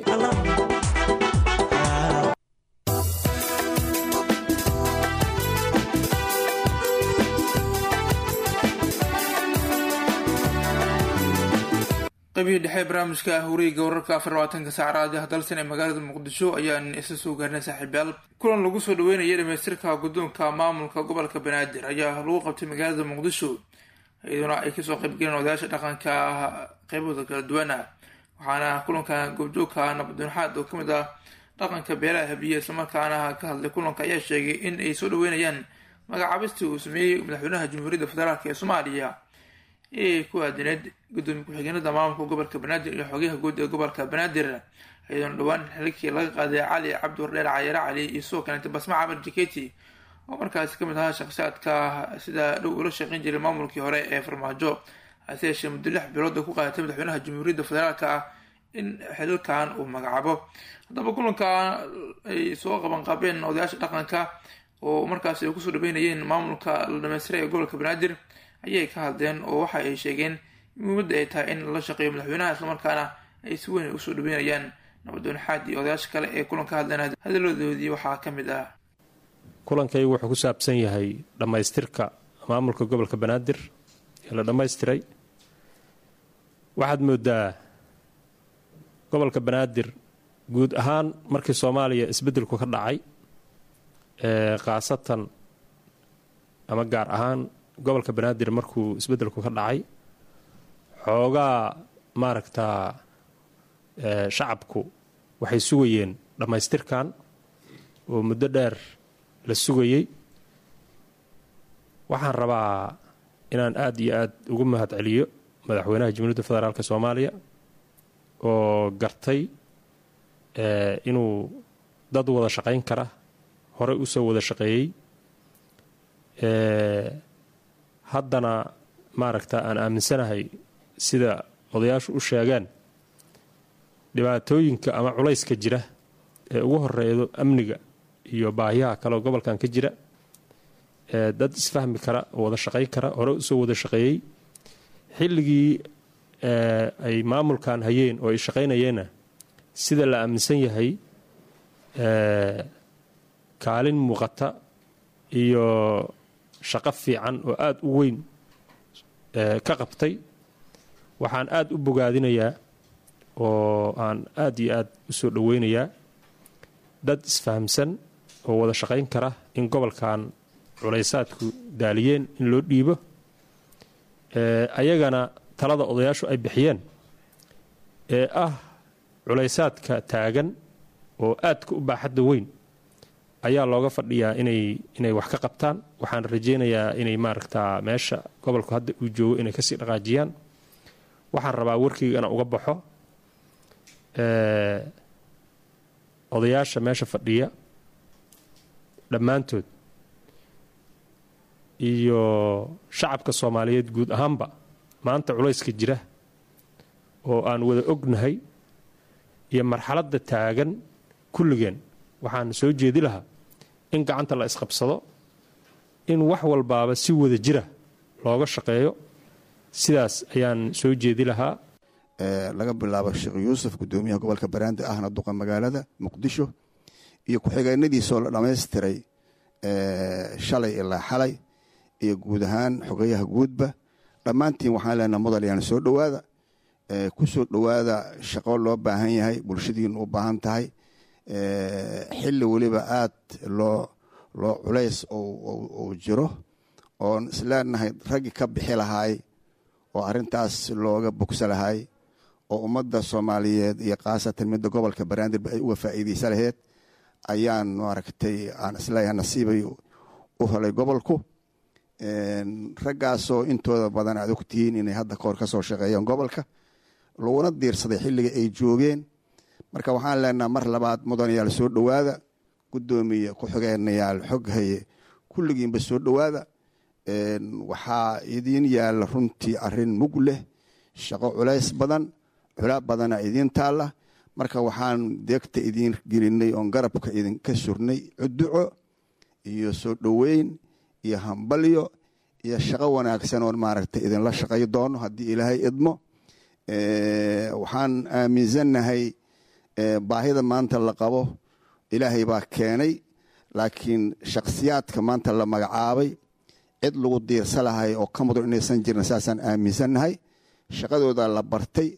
qaybihii dhexe barnaamijka hawreeyga wararka afar labaatanka saac raadiyaha dalsan ee magaalada muqdisho ayaan isla soo gaarnay saaxiibayaal kulan lagu soo dhaweynaya dhamaystirka guddoonka maamulka gobolka banaadir ayaa lagu qabtay magaalada muqdisho iyaduna ay kasoo qaybgaleen odayaasha dhaqanka qeybahooda kala duwan ah waxaana kulanka goobjoogka nabadoonaxaad oo kamid ah dhaqanka beelaha habiye islamarkaana ka hadlay kulanka ayaa sheegay in ay soo dhaweynayaan magacaabistii uu sameeyey madaxweynaha jamhuuriyadda federaalk ee soomaaliya ee ku aadineed gudoomiye ku-xigeenada maamulka gobolka banaadir iyo xogayaha guud ee gobolka banaadir iyadoona dhowaan xilkii laga qaaday cali cabdi wardheer cayare cali iyo sidoo kaleeta basma camar jaketi oo markaasi kamid ahaa shakhsiyaadka sida dhow ula shaqeyn jiray maamulkii hore ee farmaajo hase yeeshee muddo lix bilooda ku qaadatay madaxweynaha jamhuuriyadda federaalk ah in xililkan uu magacaabo haddaba kulanka ay soo qabanqaabeen odayaasha dhaqanka oo markaasi ay kusoo dhaweynayeen maamulka la dhameystiray ee gobolka banaadir ayay ka hadleen oo waxa ay sheegeen muhiimadda ay tahay in la shaqeeyo madaxweynaha islamarkaana ay si weyn usoo dhaweynayaan nabadoon xaad iyo odayaasha kale ee kulan ka hadleen hadaladoodii waxaa ka mid ah kulankaygu wuxuu ku saabsan yahay dhammaystirka maamulka gobolka banaadir ee la dhammaystiray waxaad moodaa gobolka banaadir guud ahaan markii soomaaliya isbeddelku ka dhacay ee khaasatan ama gaar ahaan gobolka banaadir markuu isbeddelku ka dhacay xoogaa maaragtaa shacabku waxay sugayeen dhammaystirkan oo muddo dheer la sugayey waxaan rabaa inaan aada iyo aada ugu mahad celiyo madaxweynaha jamhuuriyadda federaalk soomaaliya oo gartay inuu dad wada shaqayn kara horey usoo wada shaqeeyey haddana maaragta aan aaminsanahay sida odayaashu u sheegeen dhibaatooyinka ama culayska jira ee ugu horeedo amniga iyo baahiyaha kaleoo gobolkan ka jira dad isfahmi kara oo wada shaqayn kara hore usoo wada shaqeeyey xilligii ay maamulkan hayeen oo ay shaqaynayeenna sida la aaminsan yahay kaalin muuqata iyo shaqo fiican oo aada u weyn ka qabtay waxaan aada u bogaadinayaa oo aan aada iyo aada u soo dhoweynayaa dad isfahamsan oo wada shaqayn kara in gobolkan culaysaadku daaliyeen in loo dhiibo ayagana talada odayaashu ay bixiyeen ee ah culaysaadka taagan oo aadka u baaxadda weyn ayaa looga fadhiyaa inay inay wax ka qabtaan waxaan rajaynayaa inay maaragtaa meesha gobolku hadda uu joogo inay kasii dhaqaajiyaan waxaan rabaa warkiigana uga baxo odayaasha meesha fadhiya dhammaantood iyo shacabka soomaaliyeed guud ahaanba maanta culayska jira oo aan wada ognahay iyo marxaladda taagan kulligeen waxaan soo jeedi lahaa in gacanta la isqabsado in wax walbaaba si wada jira looga shaqeeyo sidaas ayaan soo jeedi lahaa laga bilaabo sheekh yuusuf gudoomiyaha gobolka baraandi ahna duqa magaalada muqdisho iyo ku-xigeenadiisoo la dhammaystiray shalay ilaa xalay iyo guud ahaan xogeyaha guudba dhammaantiin waxaan leenaha mudalyaana soo dhowaada ku soo dhowaada shaqo loo baahan yahay bulshadiinu u baahan tahay xilli weliba aad loo loo culays uu jiro oon isleenahay raggi ka bixi lahaay oo arrintaas looga bogsa lahaay oo ummadda soomaaliyeed iyo khaasatan midda gobolka baraandirba ay uga faa'iideysa laheyd ayaan maaragtay aan isleeyahay nasiibay u helay gobolku raggaasoo intooda badan aad ogtihiin inay hadda kahor ka soo shaqeeyeen gobolka laguna diirsaday xilliga ay joogeen marka waxaan leenaha mar labaad mudanayaal soo dhowaada guddoomiye ku-xigeenayaal xoghaye kulligiinba soo dhowaada waxaa idiin yaalla runtii arrin mug leh shaqo culays badan cula badana idiin taalla marka waxaan deegta idiin gelinay oon garabka idinka surnay cuduco iyo soo dhoweyn iyo hambalyo iyo shaqo wanaagsan oon maaragtay idinla shaqay doono haddii ilaahay idmo waxaan aaminsannahay baahida maanta la qabo ilaahay baa keenay laakiin shakhsiyaadka maanta la magacaabay cid lagu diirsa lahay oo ka mudan inaysan jirin saasaan aaminsannahay shaqadooda la bartay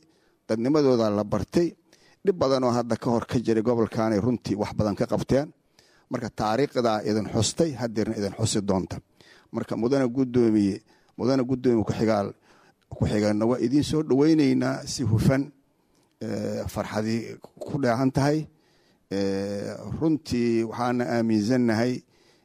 dadnimadooda la bartay dhib badanoo hadda ka hor ka jiray gobolkaanay runtii wax badan ka qabteen marka taariikhdaa idin xustay hadeerna idin xusi doonta marka mudana gudoomiye mudana gudoomiye kuxigaal ku-xigeenna waa idiin soo dhoweyneynaa si hufan farxadii ku dheehan tahay runtii waxaana aaminsannahay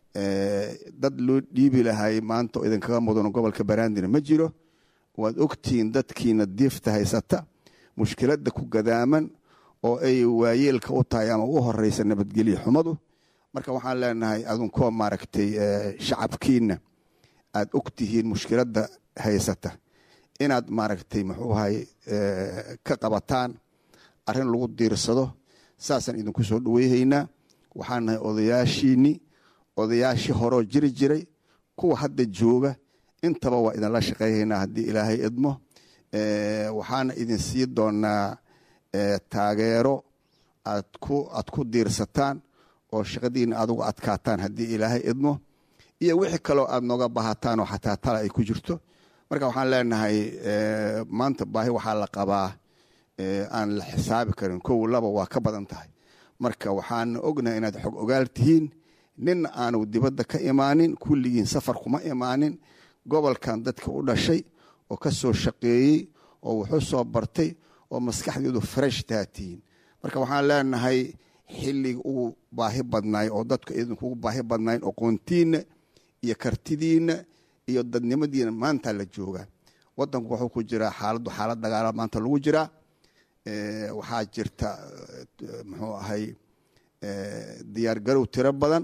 dad loo dhiibi lahay maanta oo idinkaga mudano gobolka baraandina ma jiro waad ogtihiin dadkiina diifta haysata mushkiladda ku gadaaman oo ay waayeelka u tahay ama u horeysa nabadgelyo xumadu marka waxaan leenahay adunkoo maaragtay shacabkiina aad ogtihiin mushkiladda haysata inaad maaragtay muxuu ahay ka qabataan arrin lagu diirsado saasaan idinku soo dhaweyhaynaa waxaan nahay odayaashiinni odayaashii horoo jiri jiray kuwa hadda jooga intaba waa idinla shaqeyhaynaa haddii ilaahay idmo waxaana idin sii doonaa taageero aad ku aad ku diirsataan oo shaqadiina aad uga adkaataan haddii ilaahay idmo iyo wixii kaloo aad nooga bahataan oo xataa tala ay ku jirto marka waxaan leenahay maanta baahi waxaa la qabaa aan la xisaabi karin kow laba waa ka badan tahay marka waxaan ognahay inaad xog ogaal tihiin ninna aanu dibadda ka imaanin kulligiin safar kuma imaanin gobolkan dadka u dhashay oo ka soo shaqeeyey oo wuxuu soo bartay oo maskaxdeedu fresh taa tihiin marka waxaan leenahay xilliga ugu baahi badnaay oo dadku idinkugu baahi badnayn aqoontiinna iyo kartidiinna iyo dadnimadiina maanta la joogaa wadanku wuxuu ku jiraa xaaladdu xaalad dagaala maanta lagu jiraa waxaa jirta muxuu ahay diyaar garow tiro badan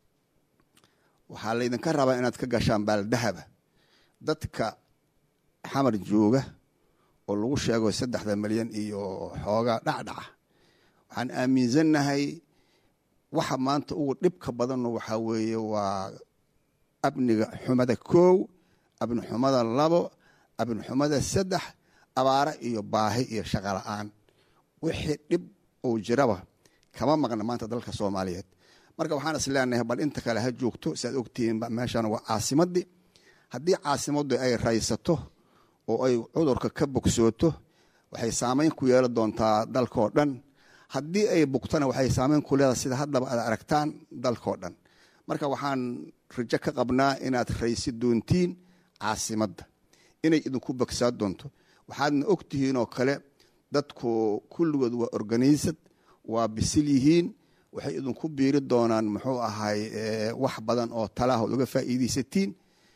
waxaa laydinka rabaa inaad ka gashaan baaldahaba dadka xamar jooga oo lagu sheego saddexda milyan iyo xoogaa dhacdhaca waxaan aaminsannahay waxa maanta ugu dhibka badanno waxaa weeye waa abniga xumada koow abni xumada labo abni xumada saddex abaare iyo baahi iyo shaqo la-aan wixii dhib uu jiraba kama maqna maanta dalka soomaaliyeed marka waxaan is leenahay bal inta kale ha joogto si aad ogtihiin meeshan waa caasimadii haddii caasimaddu ay raysato oo ay cudurka ka bogsooto waxay saameyn ku yeeli doontaa dalkao dhan haddii ay bugtana waxay saameyn ku leedahay sida haddaba aad aragtaan dalkao dhan marka waxaan rajo ka qabnaa inaad raysi doontiin caasimadda inay idinku bogsaa doonto waxaadna ogtihiin oo kale dadku kulligood waa organisad waa bisil yihiin waxay idinku biiri doonaan muxuu ahay wax badan oo talaahood uga faa'iidaysatiin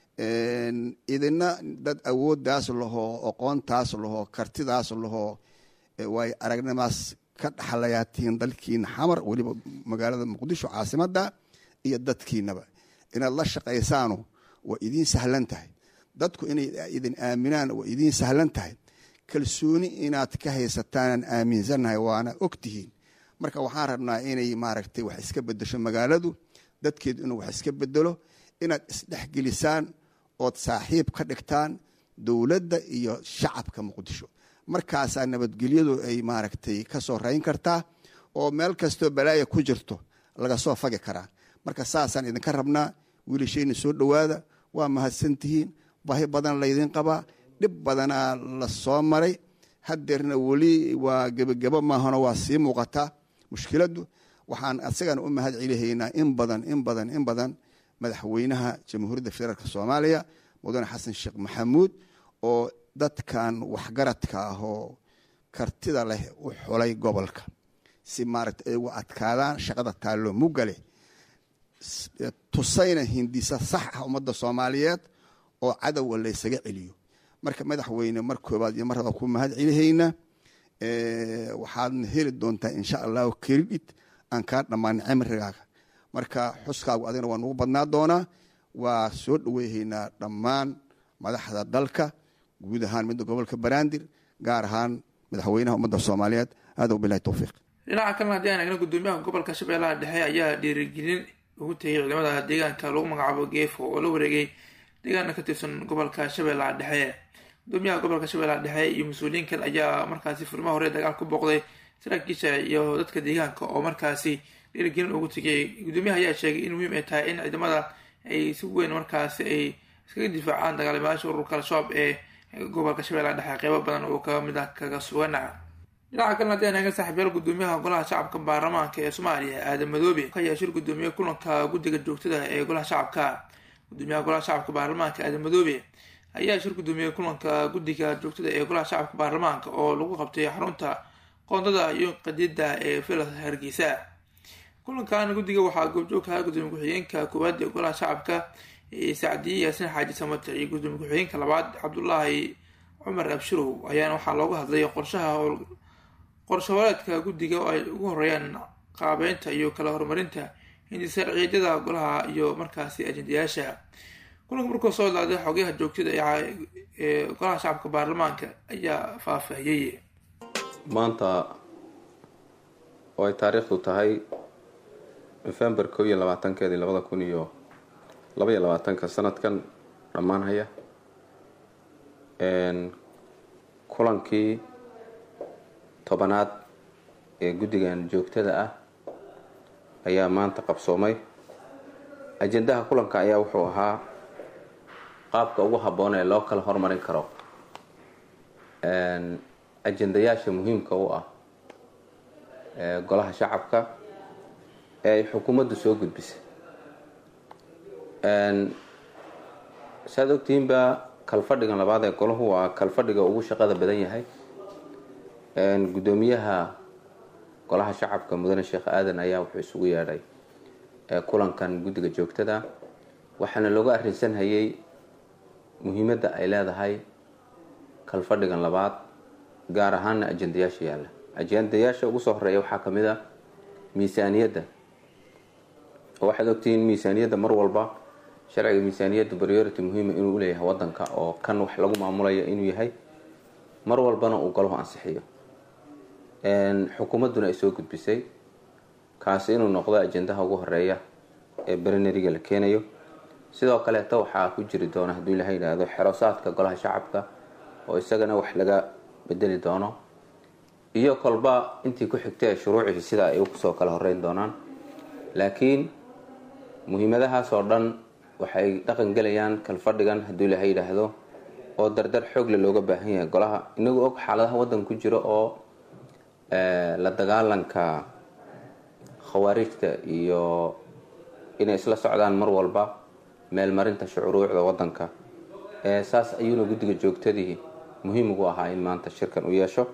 idina dad awooddaas lahoo aqoontaas lahoo kartidaas lahoo waay aragnimaas ka dhaxlayaatiin dalkiina xamar weliba magaalada muqdisho caasimadda iyo dadkiinaba inaad la shaqaysaano waa idiin sahlan tahay dadku inay idin aaminaan waa idiin sahlan tahay kalsooni inaad ka haysataanaan aaminsannahay waana ogtihiin marka waxaan rabnaa inay maaragtay wax iska bedesho magaaladu dadkeedu inuu wax iska bedelo inaad isdhexgelisaan ood saaxiib ka dhigtaan dowladda iyo shacabka muqdisho markaasaa nabadgelyadu ay maaragtay ka soo rayn kartaa oo meel kastoo balaaya ku jirto laga soo fagi karaa marka saasaan idinka rabnaa wiilashayna soo dhowaada waa mahadsantihiin baahi badan laydin qabaa dhib badanaa la soo maray hadeerna weli waa gebagebo maahano waa sii muuqataa mushkiladdu waxaan asagana u mahad celihaynaa in badan in badan in badan madaxweynaha jamhuuriyadda federaalk soomaaliya mudane xasan sheekh maxamuud oo dadkan waxgaradka ah oo kartida leh u xulay gobolka si maaragta ay ugu adkaadaan shaqada taallo mugale tusayna hindisa sax ah ummadda soomaaliyeed oo cadowga laysaga celiyo marka madaxweyne mar koobaad iyo mar raba ku mahad celihaynaa waxaadna heli doontaa insha allahu keridhid aan kaa dhammaanin cimrigaaga marka xuskaagu adigna waa nugu badnaa doonaa waa soo dhoweyhaynaa dhammaan madaxda dalka guud ahaan midda gobolka banaadir gaar ahaan madaxweynaha ummadda soomaaliyeed aada bilahi towfiiq dhinaca kalena haddii aan eegno gudoomiyaha gobolka shabeellaha dhexe ayaa dhiirigelin ugu tegay ciidamada deegaanka lagu magacaabo geefo oo la wareegay deegaana ka tirsan gobolka shabeellaha dhexe gudoomiyaha gobolka shabeellaha dhexe iyo mas-uuliyiin kale ayaa markaasi furimaha hore dagaal ku booqday saraakiisha iyo dadka deegaanka oo markaasi dhiirigelin ugu tegay gudoomiyaha ayaa sheegay in muhiim ay tahay in ciidamada ay si weyn markaasi ay iskaga difaacaan dagaalamayaasha ururka al-shabaab ee gobolka shabeellaha dhexe qeybo badan oo ka mid ah kaga sugana dhinaca kalena haddii aan eega saaxiibyaal gudoomiyaha golaha shacabka baarlamaanka ee soomaaliya aadan madoobe ayaa shir gudoomiye kulanka guddiga joogtada ee golaha shacabka gudoomiyaha golaha shacabka baarlamaanka aadan madoobe ayaa shir gudoomiye kulanka guddiga joogtada ee golaha shacabka baarlamaanka oo lagu qabtay xarunta qoondada iyo qadiyada ee villa hargeysa kulankan guddiga waxaa goobjoog kahaa gudoomiye ku-xigeenka koowaad ee golaha shacabka sacdiye yaasin xaaji samater iyo gudoomiye ku-xigeenka labaad cabdulaahi cumar abshirow ayaana waxaa looga hadlay qorshaha qorshawareedka guddiga oo ay ugu horeeyaan qaabeynta iyo kala horumarinta hindisharciyadada golaha iyo markaasi ajendayaasha kulanka markuu soo ilaaday xogayaha joogtada ee golaha shacabka baarlamaanka ayaa faahfaahiyey maanta oo ay taariikhdu tahay nofembar koo iyo labaatankeedii labada kun iyo laba iyo labaatanka sanadkan dhammaan haya kulankii tobanaad ee guddigan joogtada ah ayaa maanta qabsoomay ajendaha kulanka ayaa wuxuu ahaa qaabka ugu habboon ee loo kala hormarin karo ajendayaasha muhiimka u ah golaha shacabka ee ay xukuumaddu soo gudbisay saaad ogtihiinba kalfadhigan labaad ee golahu waa kalfadhiga ugu shaqada badan yahay guddoomiyaha golaha shacabka mudane sheekh aadan ayaa wuxuu isugu yeedhay kulankan guddiga joogtada waxaana looga arrinsanhayay muhiimadda ay leedahay kalfadhigan labaad gaar ahaana ajendayaasha yaalla ajendayaasha ugu soo horeeya waxaa kamid a miisaaniyadda oo waxaad ogtihiin miisaaniyadda mar walba sharciga miisaaniyadda priority muhiima inuu uleeyahay wadanka oo kan wax lagu maamulayo inuu yahay mar walbana uu golahu ansixiyo xukuumadduna ay soo gudbisay kaasi inuu noqdo ajendaha ugu horeeya ee berineriga la keenayo sidoo kaleeta waxaa ku jiri doona hadduu ilaha yidhaahdo xerosaadka golaha shacabka oo isagana wax laga bedeli doono iyo kolba intii ku xigta ee shuruucii sida ay kusoo kala horeyn doonaan laakiin muhiimadahaas oo dhan waxay dhaqan gelayaan kalfadhigan hadduu ilaha yidhaahdo oo dardar xoogle looga baahan yahay golaha inagoo og xaaladaha waddanka ku jira oo la dagaalanka khawaarijta iyo inay isla socdaan mar walba meelmarinta shucuruucda wadanka saas ayuuna guddiga joogtadii muhiim ugu ahaa in maanta shirkan u yeesho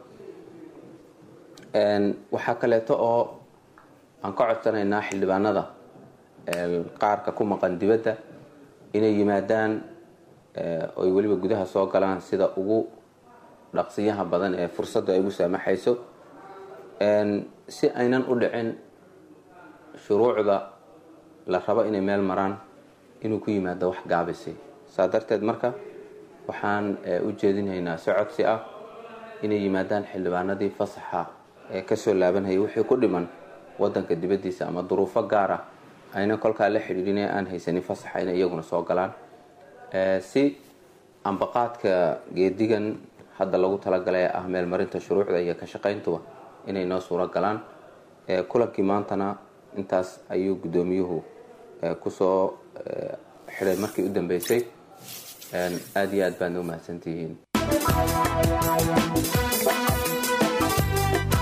waxaa kaleeto oo aan ka codsanaynaa xildhibaanada qaarka ku maqan dibadda inay yimaadaan oy weliba gudaha soo galaan sida ugu dhaqsiyaha badan ee fursadda ay ugu saamaxayso si aynan u dhicin shuruucda la rabo inay meel maraan inuu ku yimaado wax gaabisay saa darteed marka waxaan u jeedinhaynaa si codsi ah inay yimaadaan xildhibaanadii fasaxa ee kasoo laabanhayay wixii ku dhiman wadanka dibaddiisa ama duruufo gaar ah ayna kolkaa la xidhiidhin ee aan haysanin fasaxa inay iyaguna soo galaan si ambaqaadka geedigan hadda lagu talagalay ee ah meelmarinta shuruucda iyo ka shaqayntuba inay noo suuro galaan kulankii maantana intaas ayuu guddoomiyuhu kusoo xidhay markii u dambeysay aada iyo aad baadna u mahadsantihiin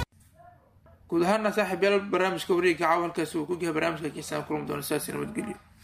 guud ahaana saaxiib yaal barnaamijka wareegga caawa halkaasi uu ku yahay barnaamijka kiisaan kulmi doona sidaasi nabadgelyo